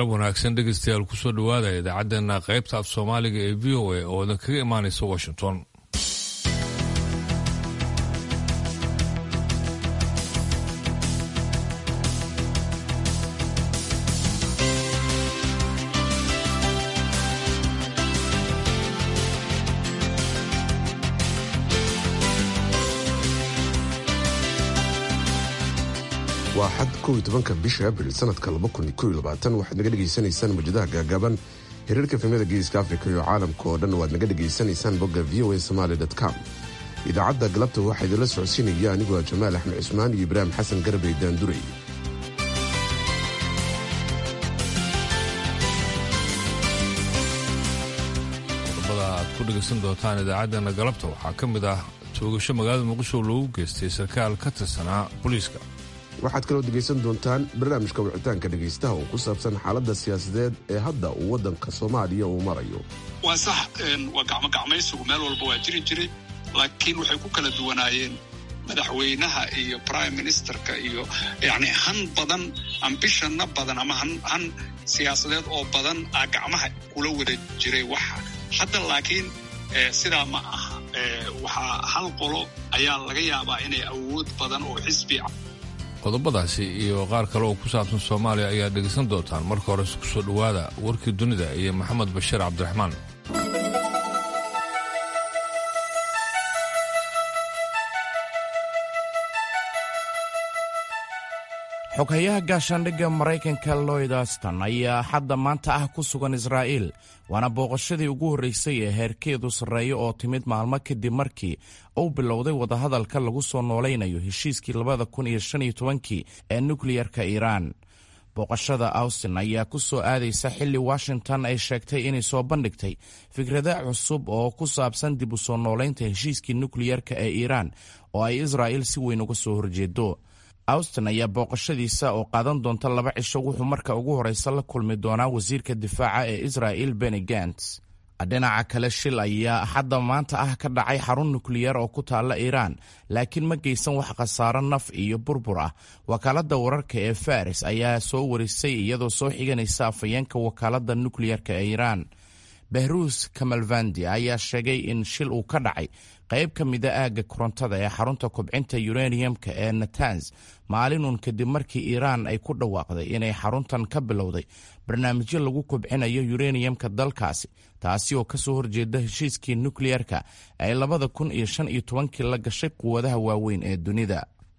galab wanaagsan dhegeystayaal kusoo dhowaada idaacaddeenna qaybta af soomaaliga ee v o a oo idin kaga imaanaysa washington waa xad kow iyo tobanka bisha abril sanadka laba kun iyo kow iyo labaatan waxaad naga dhegaysanaysaan mawjadaha gaagaaban xiriirka efemyada geeska afrika iyo caalamka oo dhan waad naga dhegaysanaysaan bogga v o a somaali com idaacadda galabta waxaa idinla socodsiinaya anigoo ah jamaal axmed cusmaan iyo ibraahim xasan garbey daanduray qodobada aad ku dhegaysan doontaan idaacaddeenna galabta waxaa ka mid ah toogasho magaalada muqdisho loogu geystay sarkaal ka tirsanaa booliiska waxaad kaloo dhegaysan doontaan barnaamijka wicitaanka dhegaystaha oo ku saabsan xaaladda siyaasadeed ee hadda uu waddanka soomaaliya uu marayo waa sax waa gacmogacmaysigu meel walba waa jiri jiray laakiin waxay ku kala duwanaayeen madaxweynaha iyo prime ministerka iyo yani han badan ambishana badan ama han siyaasadeed oo badan a gacmaha kula wada jiray waxa hadda laakiin sidaa ma aha waxaa hal qolo ayaa laga yaabaa inay awood badan oo xisbi qodobadaasi iyo qaar kale oo ku saabsan soomaaliya ayaa dhegaysan doontaan marka hore isku soo dhowaada warkii dunida iyo maxamed bashiir cabdiraxmaan xoghayaha gaashaandhigga maraykanka lloyd aston ayaa hadda maanta ah ku sugan israa'iil waana booqashadii ugu horraysay ee heerkeedu sarreeyo oo timid maalmo kadib markii uu bilowday wadahadalka lagu soo noolaynayo heshiiskii labada kun iyo shan iyo tobankii ee nukliyarka iiraan booqashada austin ayaa ku soo aadaysa xilli washington ay sheegtay inay soo bandhigtay fikrada cusub oo ku saabsan dib u soo noolaynta heshiiskii nukliyarka ee iiraan oo ay israa'iil si weyn uga soo horjeedo austin ayaa booqashadiisa oo qaadan doonta laba cisho wuxuu marka ugu horreysa la kulmi doonaa wasiirka difaaca ee israa'il beni gants dhinaca kale shil ayaa hadda maanta ah ka dhacay xarun nukliyar oo ku taalla iiraan laakiin ma geysan wax khasaaro naf iyo burbur ah wakaaladda wararka ee faris ayaa soo warisay iyadoo soo xiganaysa afayeenka wakaaladda nukliyarka ee iiraan behruus kamalvandi ayaa sheegay in shil uu ka dhacay qayb ka mida aagga korontada ee xarunta kobcinta yuraniyamka ee natanz maalinun kadib markii iiraan ay ku dhawaaqday inay xaruntan ka bilowday barnaamijyo lagu kobcinayo yuraniyamka dalkaasi taasi oo kasoo horjeeda heshiiskii nukliyarka ay labada kun iyo shan iyo tobankii la gashay quwadaha waaweyn ee dunida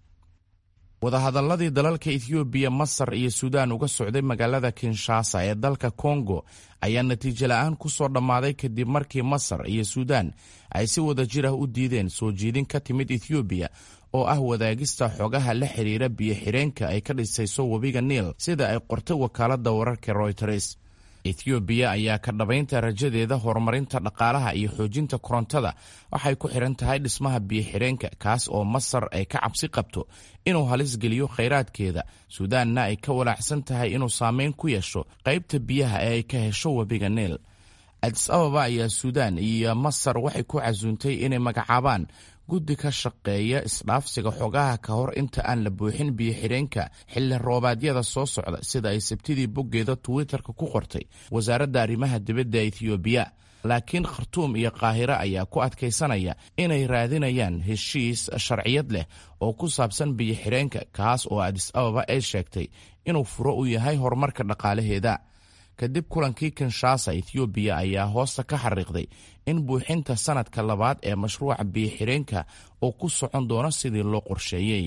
wadahadaladii dalalka ethoobiya masar iyo suudaan uga socday magaalada kinshasa ee dalka kongo ayaa natiijo la-aan ku soo dhammaaday kadib markii masar iyo suudaan ay si wada jir ah u diideen soo jiidin ka timid ethoobiya oo ah wadaagista xogaha la xiriira biyo-xireenka ay ka dhisayso webiga niil sida ay qortay wakaaladda wararka royters ethoobiya ayaa ka dhabaynta rajadeeda horumarinta dhaqaalaha iyo xoojinta korontada waxay ku xihan tahay dhismaha biyo-xireenka kaas oo masar ay ka cabsi qabto inuu halis geliyo khayraadkeeda suudaanna ay ka walaacsan tahay inuu saameyn ku yeesho qaybta biyaha ee ay ka hesho webiga niil adis ababa ayaa suudaan iyo masar waxay ku casuuntay inay magacaabaan guddi ka shaqeeya isdhaafsiga xogaha ka hor inta aan la buuxin biyo-xidheenka xilli roobaadyada soo socda sida ay sabtidii boggeeda twitter-ka ku qortay wasaaradda arrimaha dibadda ethoobiya laakiin khartuum iyo qaahiro ayaa ku adkaysanaya inay raadinayaan heshiis sharciyad leh oo ku saabsan biyo-xidheenka kaas oo adis ababa ay sheegtay inuu furo u yahay horumarka dhaqaalaheeda kadib kulankii kinshasa ethoobiya ayaa hoosta ka xariiqday in buuxinta sanadka labaad ee mashruuca biyo-xidheenka uu ku socon doono sidii loo qorsheeyey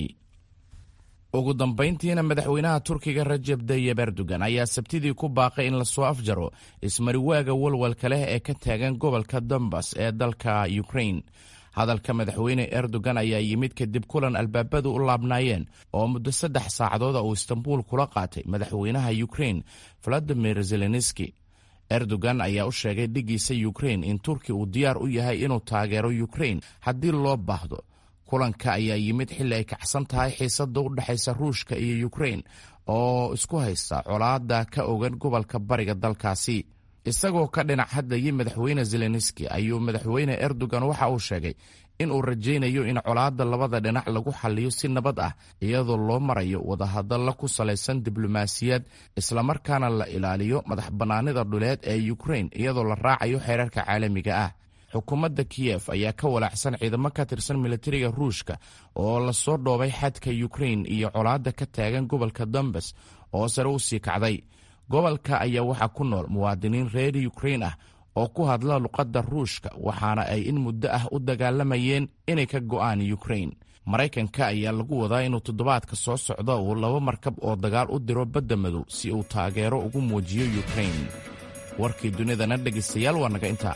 ugu dambayntiina madaxweynaha turkiga rajeb tayib erdogan ayaa sabtidii ku baaqay in lasoo afjaro ismariwaaga walwalka leh ee ka taagan gobolka dombas ee dalka ukrain hadalka madaxweyne erdogan ayaa yimid kadib kulan albaabadu u laabnaayeen oo muddo saddex saacadooda uu istanbuul kula qaatay madaxweynaha ukrain valadimir zelenski erdogan ayaa u sheegay dhigiisa ukrain in turki uu diyaar u yahay inuu taageero ukrain haddii loo baahdo kulanka ayaa yimid xilli ay kacsan tahay xiisada u dhexaysa ruushka iyo ukrain oo isku haysta colaada ka ogan gobolka bariga dalkaasi isagoo ka dhinac hadlayay madaxweyne zelenski ayuu madaxweyne erdogan waxa uu sheegay in uu rajaynayo in colaadda labada dhinac lagu xalliyo si nabad ah iyadoo loo marayo wadahadalla ku salaysan diblomaasiyad islamarkaana la ilaaliyo madax bannaanida dhuleed ee yukrain iyadoo la raacayo xeerarka caalamiga ah xukuumadda kiyef ayaa ka walaacsan ciidamo ka tirsan militariga ruushka oo lasoo dhoobay xadka yukrain iyo colaadda ka taagan gobolka dombas oo sare u sii kacday gobolka ayaa waxaa ku nool muwaadiniin reer yukrain ah oo ku hadla luqadda ruushka waxaana ay in muddo ah u dagaalamayeen inay ka go'aan yukrain maraykanka ayaa lagu wadaa inuu toddobaadka soo socda uu laba markab oo dagaal u diro badda madow si uu taageero ugu muujiyo yukrain warkii dunidana dhegaystayaal waa naga intaa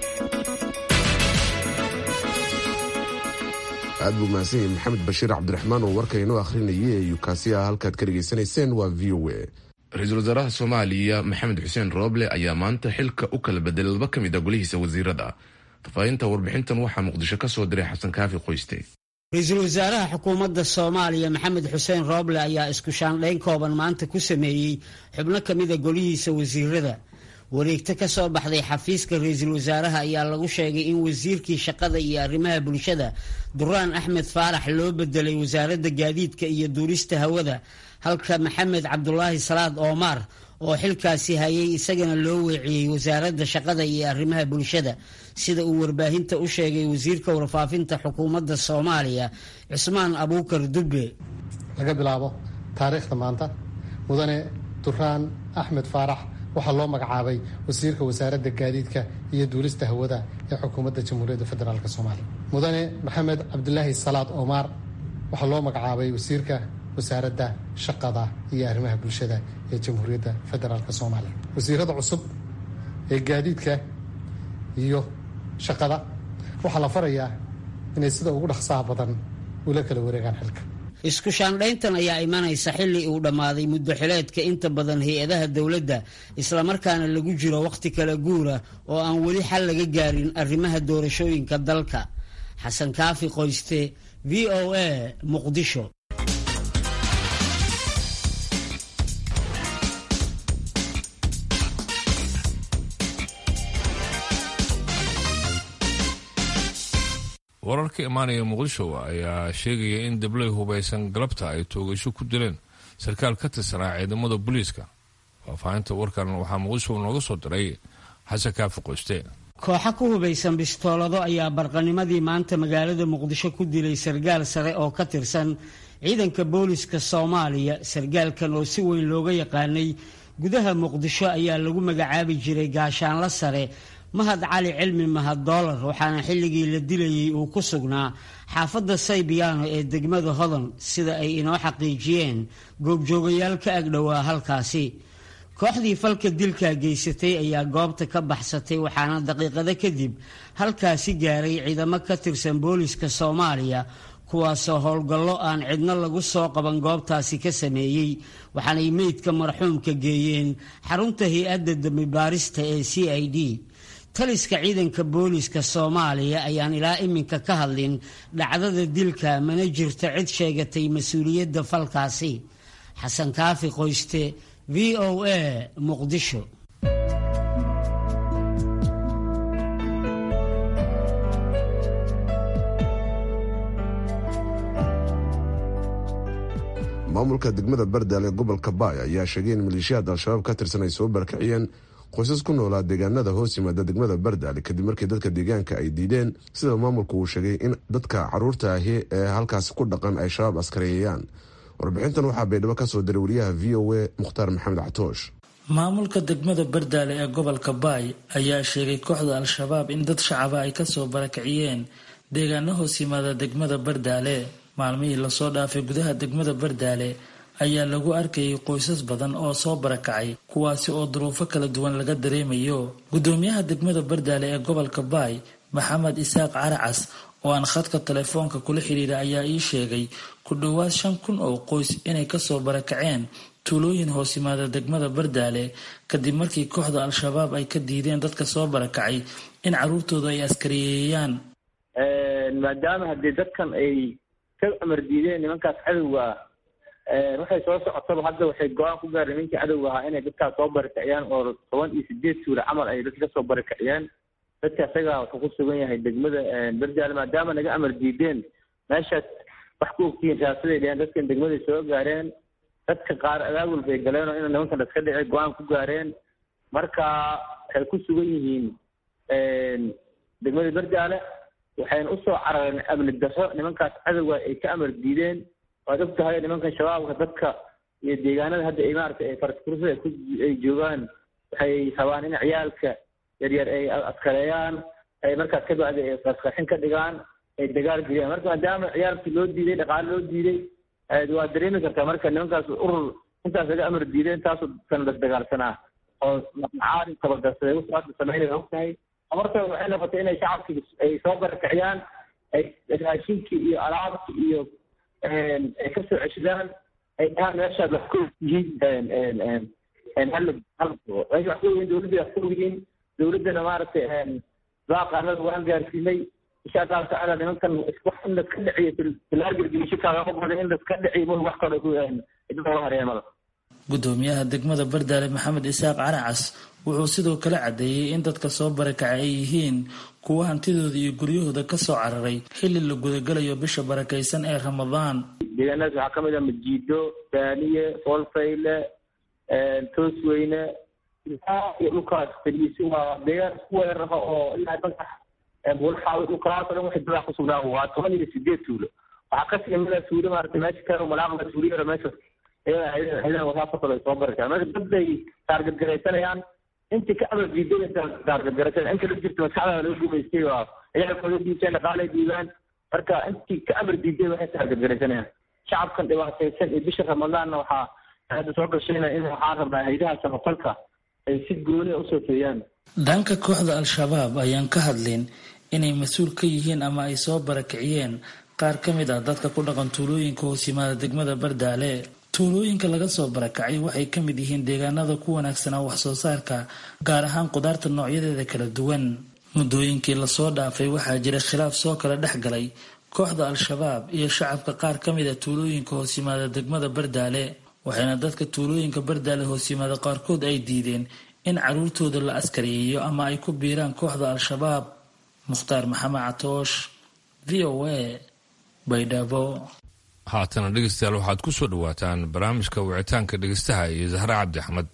aad buu mahadsan yahay maxamed bashiir cabdiraxmaan oo warka inoo akhrinayay ee yukaasi ah halkaad ka dhegaysanayseen waa v o a ra-iisul wasaaraha soomaaliya maxamed xuseen rooble ayaa maanta xilka u kala bedelay laba ka mid a golihiisa wasiirada fafaahinta warbixintan waxaa muqdisho ka soo diray xasan kaafi qoyste ra-iisul wasaaraha xukuumadda soomaaliya maxamed xuseen rooble ayaa isku shaandhayn kooban maanta ku sameeyey xubno ka mida golihiisa wasiirada wareegto ka soo baxday xafiiska ra-iisul wasaaraha ayaa lagu sheegay in wasiirkii shaqada iyo arrimaha bulshada duraan axmed faarax loo bedelay wasaaradda gaadiidka iyo duurista hawada halka maxamed cabdulaahi salaad oomaar oo xilkaasi hayay isagana loo weeciyey wasaaradda shaqada iyo arrimaha bulshada sida uu warbaahinta u sheegay wasiirka warfaafinta xukuumadda soomaaliya cusmaan abuukar dubbe laga bilaabo taariikhda maanta mudane duraan axmed faarax waxaa loo magacaabay wasiirka wasaaradda gaadiidka iyo duulista hawada ee xukuumadda jamhuuriyadda federaalk soomaaliya mudane maxamed cabdulaahi salaad oomaar waxaa loo magacaabay wasiirka wasaaradda shaqada iyo arrimaha bulshada ee jamhuuriyadda federaalk soomaaliya wasiirada cusub ee gaadiidka iyo shaqada waxaa la farayaa inay sida ugu dhaqsaha badan ula kala wareegaan xilka isku shaandhayntan ayaa imanaysa xilli uu dhammaaday muddo xileedka inta badan hay-adaha dowladda islamarkaana lagu jiro wakhti kala guura oo aan weli xal laga gaarin arrimaha doorashooyinka dalka xasan kaafi qoyste v o a muqdisho warar ka imaanaya muqdisho ayaa sheegaya in dabley hubaysan galabta ay toogasho ku dileen sarkaal ka tirsanaa ciidamada booliiska faahfaahinta warkan waxaa muqdisho nooga soo diray xasan kaafi qoyste kooxo ku hubaysan bistoolado ayaa barqanimadii maanta magaalada muqdisho ku dilay sargaal sare oo ka tirsan ciidanka booliska soomaaliya sargaalkan oo si weyn looga yaqaanay gudaha muqdisho ayaa lagu magacaabi jiray gaashaanla sare mahad cali cilmi mahad doolar waxaana xilligii la dilayay uu ku sugnaa xaafadda saybiyaano ee degmada hodan sida ay inoo xaqiijiyeen goobjoogayaal ka agdhowaa halkaasi kooxdii falka dilkaa geysatay ayaa goobta ka baxsatay waxaana daqiiqado kadib halkaasi gaaray ciidamo ka tirsan booliska soomaaliya kuwaasoo howlgallo aan cidno lagu soo qaban goobtaasi ka sameeyey waxaanay meydka marxuumka geeyeen xarunta hay-adda dambibaarista ee c i d taliska ciidanka booliska soomaaliya ayaan ilaa iminka ka hadlin dhacdada dilka mana jirto cid sheegatay mas-uuliyadda falkaasi xasan kaafi qoyste v o a muqdisho maamulka degmada bardaal ee gobolka baay ayaa sheegay in maleeshiyaad al-shabaab ka tirsan ay soo barakiciyeen qoysas ku noolaa deegaanada hoos yimaada degmada bardaale kadib markii dadka deegaanka ay diideen sida maamulku uu sheegay in dadka caruurta ahi ee halkaasi ku dhaqan ay shabaab askareeyayaan warbixintan waxaa baydhabo kasoo diray wariyaha v o a mukhtaar maxamed catoosh maamulka degmada bardaale ee gobolka baay ayaa sheegay kooxda al-shabaab in dad shacaba ay kasoo barakiciyeen deegaano hoos yimaada degmada bardaale maalmihii lasoo dhaafay gudaha degmada bardaale ayaa lagu arkayay qoysas badan oo soo barakacay kuwaasi oo duruufo kala duwan laga dareemayo gudoomiyaha degmada bardaale ee gobolka baay maxamed isaaq caracas oo aan khadka telefoonka kula xiriira ayaa ii sheegay ku dhowaad shan kun oo qoys inay kasoo barakaceen tuulooyin hoos yimaada degmada bardaale kadib markii kooxda al-shabaab ay ka diideen dadka soo barakacay in caruurtooda ay askariyeeyaan maadaama haddii dadkan ay ka amar diideen nimankaas cadowga waxay soo socotaba hadda waxay go-aan ku gaareen ninkii cadowga ahaa inay dadkaas soo barikiciyaan oo toban iyo sideed suule camal ay dadka kasoo barikiciyeen dadka isagaa wuxuu ku sugan yahay degmada berjaale maadaama naga amar diideen meeshaas wax ku ogtihiin raasaday dheheen dadkan degmaday soo gaareen dadka qaar abaabul bay galeen oo ina nimankan iska dhici go-aan ku gaareen marka waxay ku sugan yihiin degmada berjaale waxayna usoo carareen amni darro nimankaas cadowga ay ka amar diideen waad og tahay nimankan shabaabka dadka iyo deegaanada hadda ay maaragtay ay faraskursada ay joogaan waxay rabaan in ciyaalka yaryar ay askareeyaan ay markaas ka bacdi ay qasqaxin ka dhigaan ay dagaal geliyaan marka maadaama ciyaalkii loo diiday dhaqaale loo diiday waa dareemi kartaa marka nimankaas urur intaas laga amar diiday intaasoo kan las dagaalsanaa oo macaarin tabadarsaday wuxuu hadda sameynaya og tahay marka waxay noqotay inay shacabkii ay soo barakiciyaan ay raashinkii iyo alaabkii iyo ay kasoo ceshadaan ay dhahaan meeshaad wax ku yihiin hal wax ku yihiin dowladda wax ku yihiin dowladdana maaragtay baaqaanada waan gaarsiinay insha allahu tacaala nimankan wax in laska dhiciyo filaagelgelisho kaagama goda in laska dhiciyo ma wax kale idinka hareemada gudoomiyaha degmada bardaale maxamed isaaq caracas wuxuu sidoo kale caddeeyey in dadka soo barakacay ay yihiin kuwa hantidooda iyo guryahooda kasoo cararay xilli la gudagalayo bisha barakaysan ee ramadaan deegaanadaas waxaa kamid ah majiido daaniye foolfayle toosweyne iyo dhulkaas fadhiisi waa deegaan isku weerara oo ilaa magax bulxaawi dhulkaas o dhan waxay dadaa kusugnaa waa toban iyo sideed tuulo waxaa kasii imida tuulo maarata meesha karo malaaqda tuulo yaro meesha ciidan wasaafakooda ay soo baritaan marka dad bay taargadgaraysanayaan intii ka amar diiday taargadgaraysan inta la jirta maskaxda laga gumaystay waa ciyaalkooda diibteen dhaqaalay diibaan marka intii ka amar diiday waxay taargadgaraysanayaan shacabkan dhibaataysan iyo bisha ramadaanna waxaa hadda soo gashayna in waxaan rabnaa haydaha samafalka ay si gooni usoo feeyaan dhanka kooxda al-shabaab ayaan ka hadlin inay mas-uul ka yihiin ama ay soo barakiciyeen qaar ka mid ah dadka ku dhaqan tuulooyinka hoos yimaada degmada bardaale tuulooyinka laga soo barakacay waxay ka mid yihiin deegaanada ku wanaagsanaa wax soo saarka gaar ahaan qudaarta noocyadeeda kala duwan muddooyinkii lasoo dhaafay waxaa jira khilaaf soo kala dhex galay kooxda al-shabaab iyo shacabka qaar ka mid a tuulooyinka hoos yimaada degmada bardaale waxayna dadka tuulooyinka bardaale hoos yimaada qaarkood ay diideen in caruurtooda la askariyeeyo ama ay ku biiraan kooxda al-shabaab mukhtaar maxamed catoosh v o a baydhabo haatana dhegeystayaal waxaad ku soo dhowaataan barnaamijka wicitaanka dhegeystaha iyo zahra cabdi axmed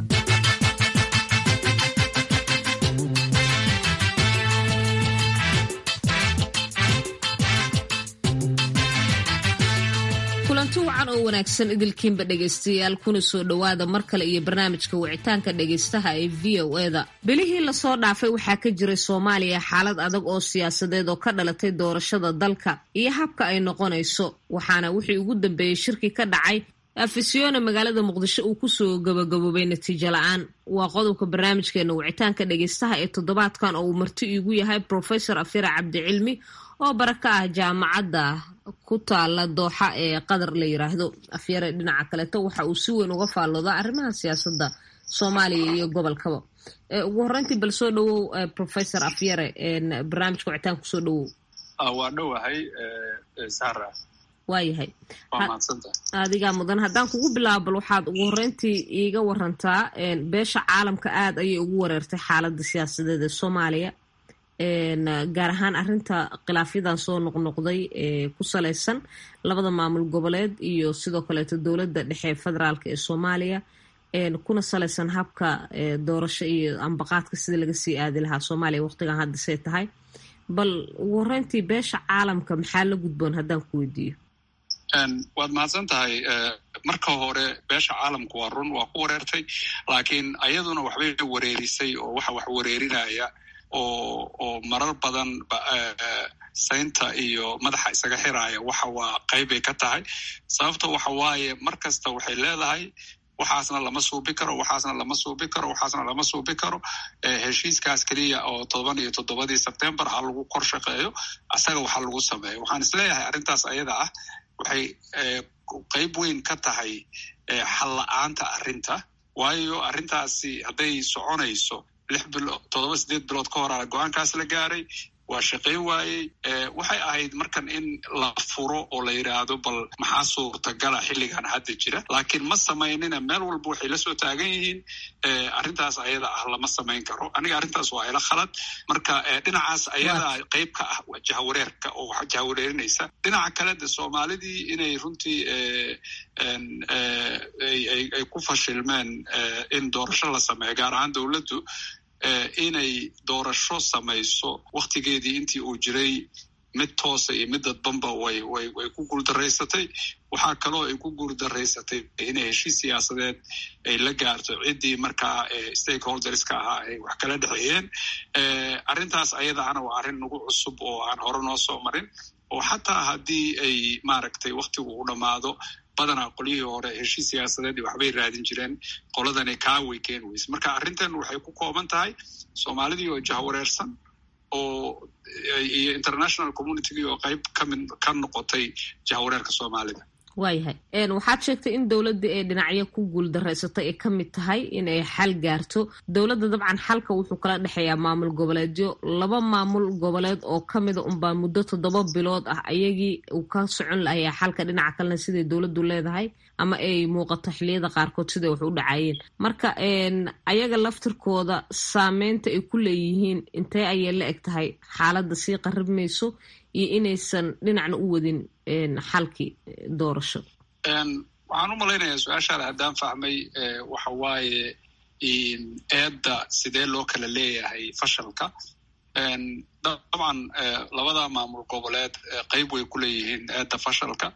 kulanti wacan oo wanaagsan idilkiinba dhegaystayaal kuna soo dhowaada mar kale iyo barnaamijka wicitaanka dhegaystaha ee v o eda bilihii lasoo dhaafay waxaa ka jiray soomaaliya xaalad adag oo siyaasadeed oo ka dhalatay doorashada dalka iyo habka ay noqonayso waxaana wixii ugu dambeeyey shirki ka dhacay afisyoone magaalada muqdisho uu kusoo gabagaboobay natiijo la-aan waa qodobka barnaamijkeena wicitaanka dhegaystaha ee toddobaadkan oo uu marti iigu yahay profesor afira cabdicilmi oo bara ka ah jaamacadda ku taala dooxa ee qadar la yiraahdo afyare dhinaca kaleeto waxa uu si weyn uga faalloodaa arrimaha siyaasadda soomaaliya iyo gobolkaba ugu horreyntii bal soo dhawow professor afyare barnaamijka wicitaan kusoo dhawow waa dhowahay sara waayahay waa mahadsanta adigaa mudan haddaan kugu bilaabo bal waxaad ugu horreyntii iiga warantaa beesha caalamka aada ayay ugu wareertay xaaladda siyaasadeed ee soomaaliya gaar ahaan arinta khilaafyadan soo noqnoqday ee ku salaysan labada maamul goboleed iyo sidoo kaleeto dowladda dhexe federaalk ee soomaaliya kuna salaysan habka doorasho iyo ambaqaadka sida laga sii aadi lahaa soomaaliya waqtigan haddasay tahay bal ugu horeyntii beesha caalamka maxaa la gudboon haddaan ku weydiiyo waad mahadsan tahay marka hore beesha caalamku waa run waa ku wareertay laakiin ayaduna waxbay wareerisay oo waxa wax wareerinaya oo oo marar badan saynta iyo madaxa isaga xiraaya waxa waa qeybbay ka tahay sababta waxa waaye mar kasta waxay leedahay waxaasna lama suubi karo waxaasna lama suubi karo waxaasna lama suubi karo heshiiskaas keliya oo todoban iyo toddobadii sebtembar ha lagu kor shaqeeyo asaga waxa lagu sameeyo waxaan isleeyahay arrintaas ayada ah waxay qeyb weyn ka tahay xal la-aanta arrinta waayo arrintaasi hadday soconayso lix bilo toddoba sideed bilood ka hor a go-aankaas la gaaray waa shaqayn waayey waxay ahayd markan in la furo oo la yidhaahdo bal maxaa suurtagala xilligan hadda jira laakiin ma samaynina meel walba waxay la soo taagan yihiin arrintaas ayada ah lama samayn karo aniga arrintaas waa ila khalad marka dhinacaas ayada qayb ka ah waa jahawareerka oo wax jahawareerinaysa dhinaca kale de soomaalidii inay runtii ay ku fashilmeen in doorasho la sameeyo gaar ahaan dowladdu inay doorasho samayso waktigeedii intii uu jiray mid toosa iyo mid dadbanba way way way ku guuldaraysatay waxaa kaloo ay ku guuldaraysatay inay heshiis siyaasadeed ay la gaarto ciddii markaa stakeholderska ahaa ay wax kala dhexeeyeen arrintaas ayadaana waa arrin nagu cusub oo aan hore noo soo marin oo xataa haddii ay maaragtay waktigu u dhammaado badanaa qolyihii hore heshiis siyaasadeed waxbay raadin jireen qoladani kaaway keeni weyse marka arrintan waxay ku kooban tahay soomaalidii oo jahwareersan oo iyo international communitygii oo qayb kamid ka noqotay jahwareerka soomaalida waayahay waxaad sheegtay in dowladda ee dhinacyo ku guuldareysatay ay ka mid tahay in ay xal gaarto dowladda dabcan xalka wuxuu kala dhexeeyaa maamul goboleedyo laba maamul goboleed oo ka mida unbaa muddo toddoba bilood ah ayagii uu ka socon lahayaa xalka dhinaca kalena siday dowladdu leedahay ama ay muuqato xiliyada qaarkood siday wax u dhacayeen marka ayaga laftirkooda saameynta ay ku leeyihiin intee ayay la eg tahay xaaladda sii qaribmayso iyo inaysan dhinacna u wadin xalkii doorasho waxaan u malaynayaa su-aashaada haddaan fahmay waxa waaye eedda sidee loo kala leeyahay fashalka dabcan labada maamul goboleed qayb way ku leeyihiin eedda fashalka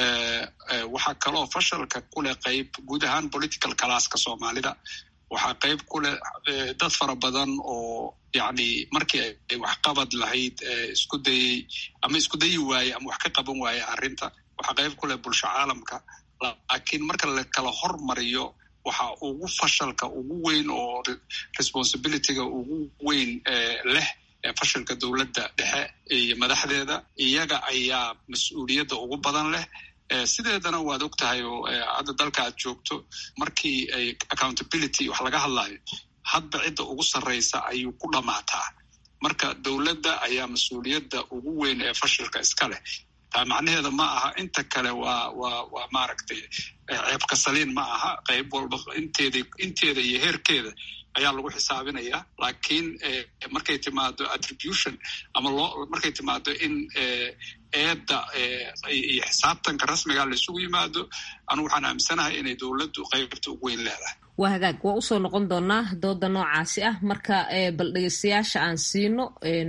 waxaa kaloo fashalka kuleh qayb guud ahaan political classka soomaalida waxaa qayb ku leh dad fara badan oo yacni markii ay waxqabad lahayd isku dayey ama isku dayi waaye ama wax ka qaban waaye arrinta waxaa qayb ku leh bulsho caalamka laakiin marka la kala hormariyo waxa ugu fashalka ugu weyn oo responsibilityga ugu weyn leh fashalka dowladda dhexe iyo madaxdeeda iyaga ayaa mas-uuliyadda ugu badan leh sideedana waad og tahay oo hadda dalka aad joogto markii ay accountability wax laga hadlayo hadba cidda ugu sarraysa ayuu ku dhammaataa marka dowladda ayaa mas-uuliyadda ugu weyn ee fashilka iska leh taa macnaheeda ma aha inta kale waa waa waa maaragtay ceebka saliin ma aha qayb walba inteeda inteeda iyo heerkeeda ayaa lagu xisaabinaya laakiin markay timaado attribution ama loo markay timaado in eedda iyo xisaabtanka rasmiga la isugu yimaado anugu waxaan aaminsanahay inay dowladdu qaybta ugu weyn leedahay waa hagaag waa usoo noqon doonaa dooda noocaasi ah marka bal dhegeystayaasha aan siino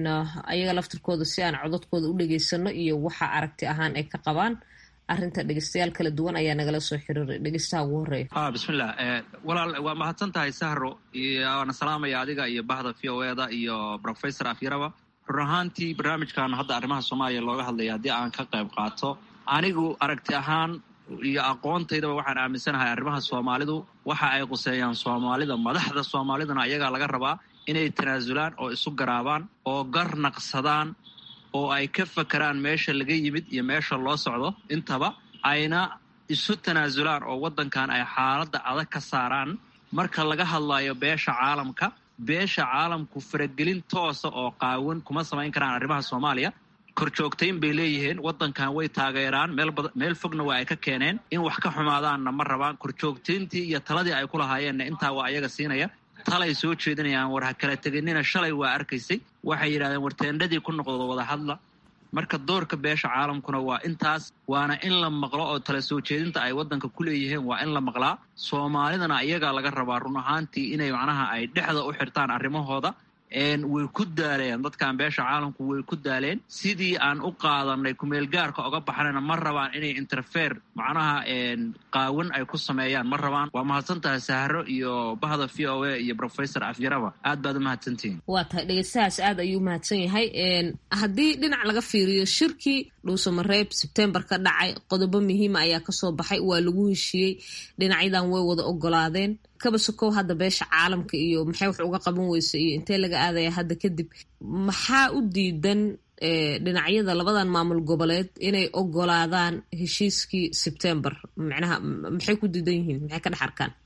ayaga laftirkooda si aan cododkooda u dhegeysano iyo waxa aragti ahaan ay ka qabaan arrinta dhegeystayaal kala duwan ayaa nagala soo xiriiray dhegeystaha ugu horeeya a bismillah walaal waa mahadsan tahay sahro waana salaamaya adiga iyo bahda v o eda iyo professor afyaraba run ahaantii barnaamijkan hadda arrimaha soomaaliya looga hadlaya haddii aan ka qayb qaato anigu aragti ahaan iyo aqoontaydaba waxaan aaminsanahay arrimaha soomaalidu waxa ay quseeyaan soomaalida madaxda soomaalidana ayagaa laga rabaa inay tanaasulaan oo isu garaabaan oo gar naqsadaan oo ay ka fakeraan meesha laga yimid iyo meesha loo socdo intaba ayna isu tanaasulaan oo waddankan ay xaaladda adag ka saaraan marka laga hadlayo beesha caalamka beesha caalamku faragelin toosa oo qaawan kuma samayn karaan arrimaha soomaaliya korjoogtayn bay leeyihiin waddankan way taageeraan meel fogna waa ay ka keeneen in wax ka xumaadaanna ma rabaan korjoogtayntii iyo taladii ay ku lahaayeenna intaa waa ayaga siinaya talay soo jeedinayaan war ha kala teginina shalay waa arkaysay waxay yidhahdeen warteendhadii ku noqdo wada hadla marka doorka beesha caalamkuna waa intaas waana in la maqlo oo tala soo jeedinta ay waddanka ku leeyihiin waa in la maqlaa soomaalidana iyagaa laga rabaa run ahaantii inay macnaha ay dhexda u xirtaan arrimahooda way ku daaleen dadkan beesha caalamku way ku daaleen sidii aan u qaadanay kumeelgaarka oga baxnayna ma rabaan inay interfere macnaha qaawan ay ku sameeyaan ma rabaan waa mahadsantahay sahro iyo bahda v o a iyo professor afyaraba aad baad u mahadsantihiin waa tahay dhegeystahaas aad ayuu mahadsan yahay haddii dhinac laga fiiriyo shirkii dhuusamareeb sebtembar ka dhacay qodobo muhiima ayaa kasoo baxay waa lagu heshiiyey dhinacyadan way wada ogolaadeen kaba sokow hadda beesha caalamka iyo maxay wax uga qaban weysa iyo intee laga aadaya hadda kadib maxaa u diidan dhinacyada labadan maamul goboleed inay ogolaadaan heshiiskii sebtembar macnaha maxay ku diidan yihiin maxay ka dhex arkaan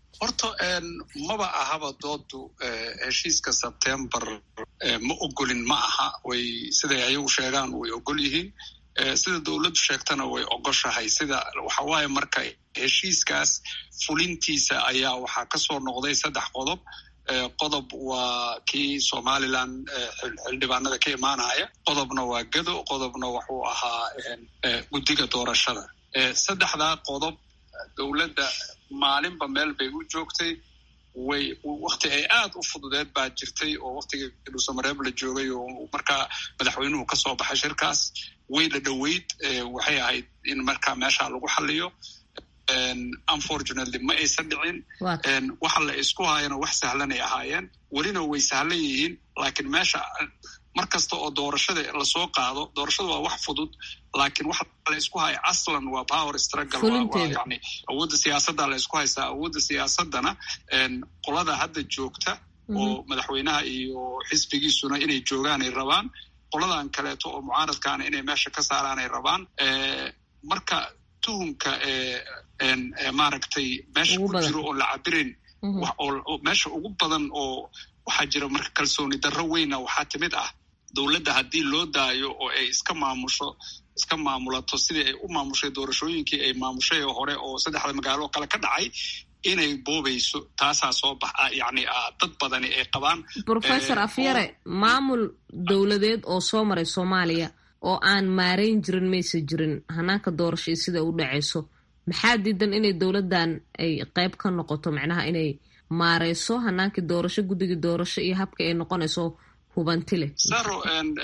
horta maba ahaba doodu heshiiska sebtembar ma ogolin ma aha way siday ayagu sheegaan way ogol yihiin sida dowladdu sheegtana way ogoshahay sida waxa waaye marka heshiiskaas fulintiisa ayaa waxaa ka soo noqday saddex qodob qodob waa kii somalilan xildhibaanada ka imaanaya qodobna waa gado qodobna wuxuu ahaa guddiga doorashada saddexdaa qodob dowladda maalinba meel bay u joogtay way wakti ay aad u fududeed baa jirtay oo waktigii dhuusamareeb la joogay oo markaa madaxweynuhu ka soo baxay shirkaas way la dhoweyd waxay ahayd in markaa meesha lagu xaliyo unfortunately ma aysan dhicin waxa la isku hayana wax sahlanay ahaayeen welina way sahlan yihiin laakiin meesha mar kasta oo doorashada lasoo qaado doorashada waa wax fudud laakiin waxa la isku haya aslan waa power struggle yani awoodda siyaasadda la isku haystaa awoodda siyaasaddana qolada hadda joogta oo madaxweynaha iyo xisbigiisuna inay joogaanay rabaan qoladan kaleeto oo mucaaradkaana inay meesha ka saaraanay rabaan marka tuhumka maaragtay meesha ku jiro oo la cabirin meesha ugu badan oo waxaa jira marka kalsooni darro weyna waxaa timid ah dowladda haddii loo daayo oo ay iska maamusho iska maamulato sidii ay u maamushay doorashooyinkii ay maamushay hore oo saddexda magaalo kale ka dhacay inay boobayso taasaa soo baxa yani dad badani ay qabaan professor afyare maamul dowladeed oo soo maray soomaaliya oo aan maarayn jirin maysa jirin hanaanka doorasho iyo sida u dhacayso maxaa diidan inay dowladdan ay qayb ka noqoto macnaha inay maareyso hanaankii doorasho guddigii doorasho iyo habka ay noqonayso hubanti leh saro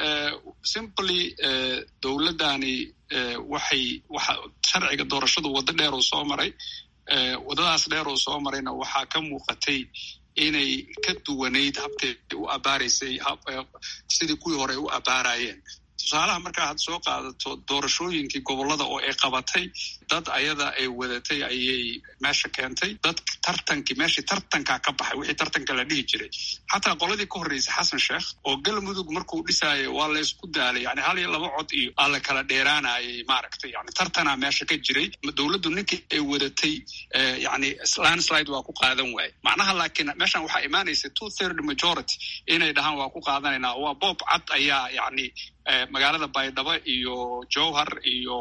simply dowladdani waxay waxa sharciga doorashadu waddo dheer uu soo maray waddadaas dheer uu soo marayna waxaa ka muuqatay inay ka duwanayd habkay u abaaraysay sidii kuwii hore ay u abaarayeen tusaalaha markaa had soo qaadato doorashooyinkii gobollada oo ay qabatay dad ayada ay wadatay ayay meesha keentay dad tartankii meeshii tartankaa ka baxay wixii tartanka la dhihi jiray xataa qoladii ka horreysay xasan sheekh oo galmudug markuu dhisaayo waa la ysku daalay yani hal iyo laba cod iyo aa la kala dheeraanayay maaragtay yani tartanaa meesha ka jiray dowladdu ninkii ay wadatay yani landslide waa ku qaadan waaye macnaha laakiin meeshan waxaa imaanaysa two third majority inay dhahaan waa ku qaadanaynaa waa boob cad ayaa yani magaalada baydhabo iyo jowhar iyo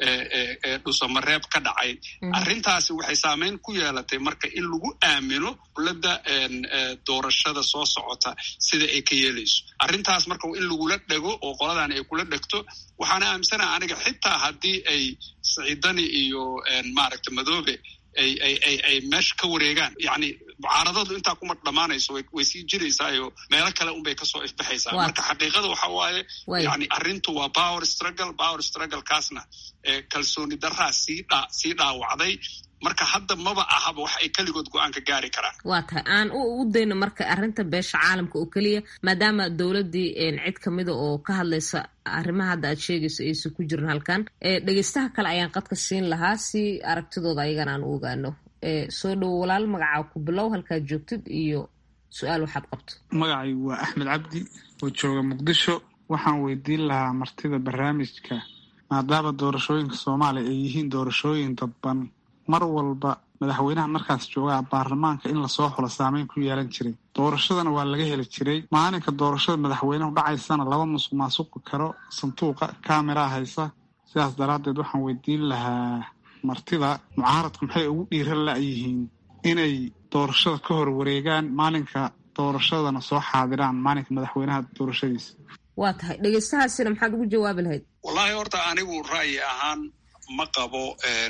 dhusamareeb ka dhacay arrintaasi waxay saameyn ku yeelatay marka in lagu aamino dowladda doorashada soo socota sida ay ka yeelayso arrintaas marka in lagula dhego oo qoladan ay kula dhegto waxaana aaminsanaha aniga xitaa haddii ay siciidani iyo maaragta madoobe ay ay ay ay meesha ka wareegaan yani mucaaradadu intaa kuma dhammaanayso way sii jiraysaayo meelo kale unbay kasoo ifbaxaysaa marka xaqiiqada waxa waaye yani arrintu waa power struggle power struggle kaasna kalsooni daraa sii dha sii dhaawacday marka hadda maba ahaba wax ay keligood go-aanka gaari karaan waa tahay aan u dayno marka arrinta beesha caalamka oo keliya maadaama dowladdii cid kamida oo ka hadlaysa arrimaha hadda aad sheegayso aysan ku jirin halkan dhegeystaha kale ayaan qadka siin lahaa si aragtidooda ayagana aan u ogaano soo dhowo walaal magacaa ku bilow halkaad joogtid iyo su-aal waxaad qabto magacay waa axmed cabdi oo jooga muqdisho waxaan weydiin lahaa martida barnaamijka maadaama doorashooyinka soomaaliya ay yihiin doorashooyin dadban mar walba madaxweynaha markaas joogaa baarlamaanka in lasoo xulo saameyn ku yeelan jiray doorashadana waa laga heli jiray maalinka doorashada madaxweynehu dhacaysana laba musuq maasuqi karo sanduuqa kameraa haysa sidaas daraaddeed waxaan weydiin lahaa martida mucaaradku maxay ugu dhiiran la-yihiin inay doorashada ka hor wareegaan maalinka doorashadana soo xaadiraan maalinka madaxweynaha doorashadiisa waa tahay dhegeystahaasina maxaad ugu jawaabi lahayd wallaahi horta anigu ra'yi ahaan ma qabo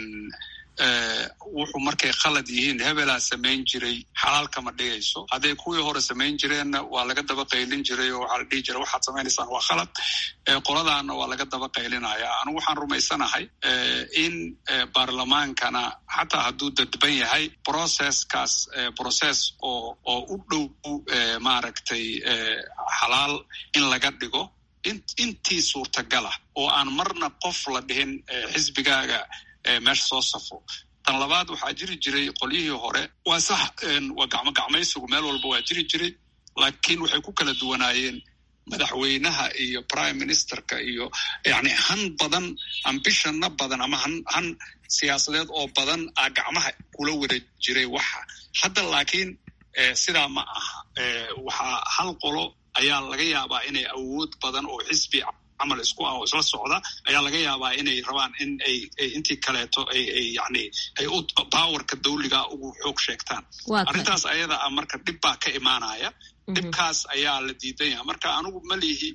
wuxuu markay khalad yihiin hebelaa samayn jiray xalaal kama dhigayso hadday kuwii hore samayn jireenna waa laga daba qaylin jiray oo waxaa la dhihi jiray waxaad samaynaysaan waa khalad qoladaana waa laga daba qaylinaya anigu waxaan rumaysanahay in baarlamaankana xataa hadduu dadban yahay processkaas process oo oo u dhow maaragtay xalaal in laga dhigo intii suurtagala oo aan marna qof la dhihin xisbigaaga meesha soo safo tan labaad waxaa jiri jiray qolyihii hore waa sax waa gacmo gacmaysigu meel walba waa jiri jiray laakiin waxay ku kala duwanaayeen madaxweynaha iyo prime ministerka iyo yani han badan ambishana badan ama han han siyaasadeed oo badan a gacmaha kula wada jiray waxa hadda laakiin sidaa ma aha waxaa hal qolo ayaa laga yaabaa inay awood badan oo xisbi camal isku ah oo isla socda ayaa laga yaabaa inay rabaan in ay intii kaleeto ay ay yani ay u powerka dawliga ugu xoog sheegtaan arrintaas ayada ah marka dhib baa ka imaanaya dhibkaas ayaa la diidan yaha marka anigu malihi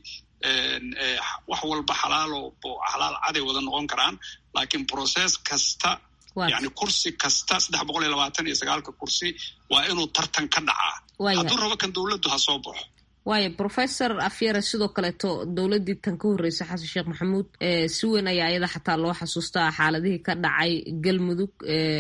wax walba xalaalo xalaal caday wada noqon karaan laakiin process kasta yani kursi kasta saddex boqol iyo labaatan iyo sagaalka kursi waa inuu tartan ka dhacaa hadduu rabo kan dowladdu ha soo baxo waayo professor afyare sidoo kaleeto dowladdii tan ka horreysay xasan sheekh maxamuud si weyn ayaa iyada xataa loo xasuustaa xaaladihii ka dhacay galmudug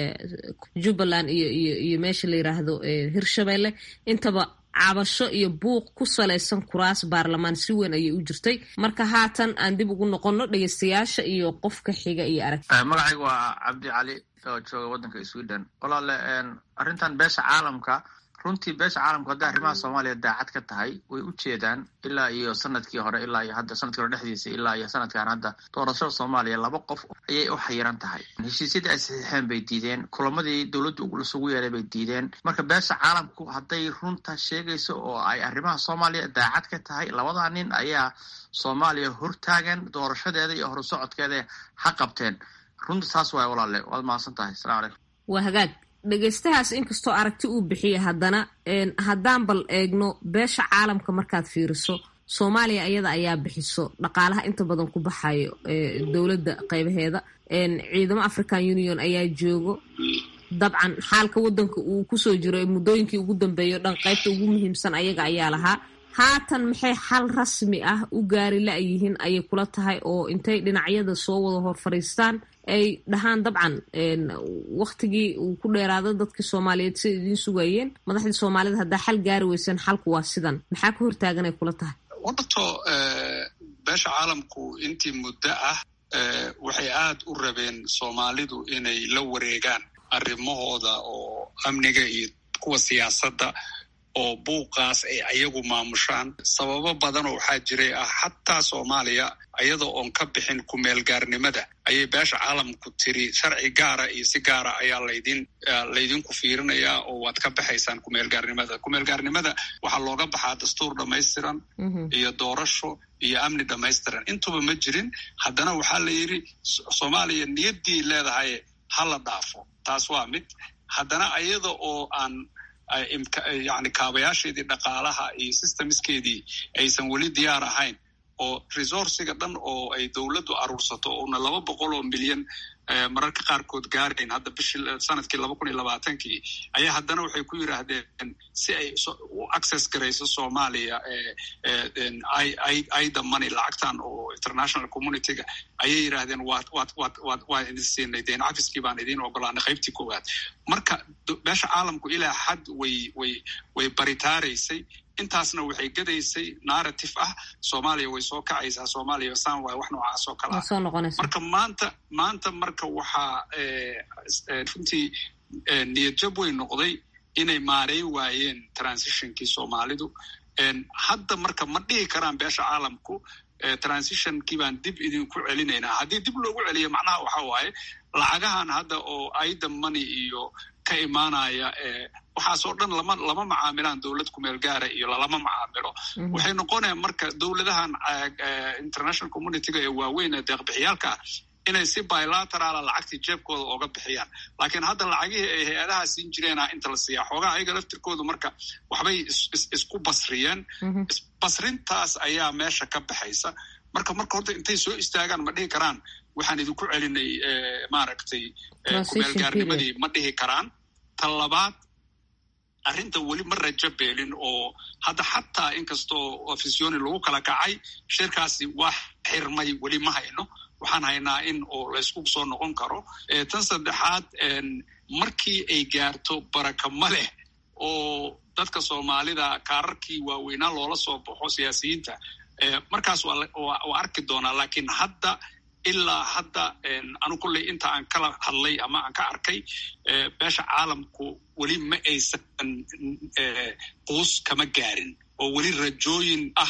jubbaland iyo iyo iyo meesha la yiraahdo hirshabelle intaba cabasho iyo buuq ku salaysan kuraas baarlamaan si weyn ayay u jirtay marka haatan aan dib ugu noqonno dhegeystayaasha iyo qofka xiga iyo arag magacayga waa cabdi cali oo jooga waddanka sweden walaale arrintan beesha caalamka runtii beesha caalamku hadday arrimaha soomaaliya daacad ka tahay way u jeedaan ilaa iyo sanadkii hore ilaa iyo hadda sanadkii hore dhexdiisa ilaa iyo sanadkan hadda doorashada soomaaliya laba qof ayay u xayiran tahay heshiisyadii ay saxiixeen bay diideen kulamadii dowladdu lasugu yeelay bay diideen marka beesha caalamku hadday runta sheegayso oo ay arrimaha soomaaliya daacad ka tahay labadaa nin ayaa soomaaliya hortaagan doorashadeeda iyo horusocodkeeda ha qabteen runta saas waay walaale waad mahadsan tahay asalamu calaykum waa hagaag dhegeystahaas inkastoo aragti uu bixiya haddana haddaan bal eegno beesha caalamka markaad fiiriso soomaaliya iyada ayaa bixiso dhaqaalaha inta badan ku baxayo dowladda qeybaheeda ciidamo african union ayaa joogo dabcan xaalka waddanka uu kusoo jiro muddooyinkii ugu dambeeyo dhan qaybta ugu muhiimsan ayaga ayaa lahaa haatan maxay xal rasmi ah u gaari la-yihiin ayay kula tahay oo intay dhinacyada soo wada hor fadhiistaan ay dhahaan dabcan waktigii uu ku dheeraado dadkii soomaaliyeed siday idiin sugayeen madaxdii soomaalida haddaa xal gaari weyseen xalku waa sidan maxaa ka hortaagan ay kula tahay wadato beesha caalamku intii muddo ah waxay aad u rabeen soomaalidu inay la wareegaan arrimahooda oo amniga iyo kuwa siyaasadda oo buuqaas ay ayagu maamushaan sababo badanoo waxaa jiray ah xataa soomaaliya ayada oon ka bixin kumeelgaarnimada ayay beesha caalamku tiri sharci gaara iyo si gaara ayaa laydin laydinku fiirinayaa oo waad ka baxaysaan kumeelgaarnimada kumeelgaarnimada waxaa looga baxaa dastuur dhammaystiran iyo doorasho iyo amni dhammaystiran intuba ma jirin haddana waxaa la yidhi soomaaliya niyaddii leedahay ha la dhaafo taas waa mid haddana ayada oo aan yani kaabayaasheedii dhaqaalaha iyo systemskeedii aysan weli diyaar ahayn oo resourciga dhan oo ay dowladdu aruursato oona laba boqol oo milyan mararka qaarkood gaarayn hadda bishii sanadkii laba kun iyo labaatankii ayaa haddana waxay ku yidhaahdeen si ay u access garayso soomaaliya ida money lacagtan oo international communityga ayay yidhaahdeen waad waad waad waad waan idin siinay deen cafiskii baan idiin ogolaanay qaybtii koowaad marka beesha caalamku ilaa xad way way way baritaaraysay intaasna waxay gadaysay narrative ah soomaaliya way soo kacaysaa soomaaliya san waay wax noocaas oo kale ah marka maanta maanta marka waxaa runtii niyadjab way noqday inay maareyn waayeen transitionkii soomaalidu hadda marka ma dhihi karaan beesha caalamku transitionkii baan dib idinku celinaynaa haddii dib loogu celiyo macnaha waxa waaye lacagahan hadda oo aida money iyo ka imaanaya waxaasoo dhan lama lama macaamilaan dowlad kumeel gaara iyo lalama macaamilo waxay noqonayaan marka dowladahan international communityga ee waaweyn ee deeqbixiyaalka ah inay si bilateraala lacagtii jeebkooda ooga bixiyaan laakiin hadda lacagihii ay hay-adaha siin jireena inta la siiyaa xoogaha ayaga laftirkoodu marka waxbay isku basriyeen basrintaas ayaa meesha ka baxaysa marka marka horta intay soo istaagaan ma dhihi karaan waxaan idinku celinay maaragtay kumeelgaarnimadii ma dhihi karaan ta labaad arrinta weli ma rajo beelin oo hadda xataa inkastoo ofisioni lagu kala kacay shirkaasi waa xirmay weli ma hayno waxaan haynaa in oo laysku soo noqon karo tan saddexaad markii ay gaarto baraka ma leh oo dadka soomaalida kaararkii waaweynaa loola soo baxo siyaasiyiinta markaas waa arki doonaa laakiin hadda ilaa hadda anu kulley inta aan kala hadlay ama aan ka arkay beesha caalamku weli ma aysan quus kama gaarin oo weli rajooyin ah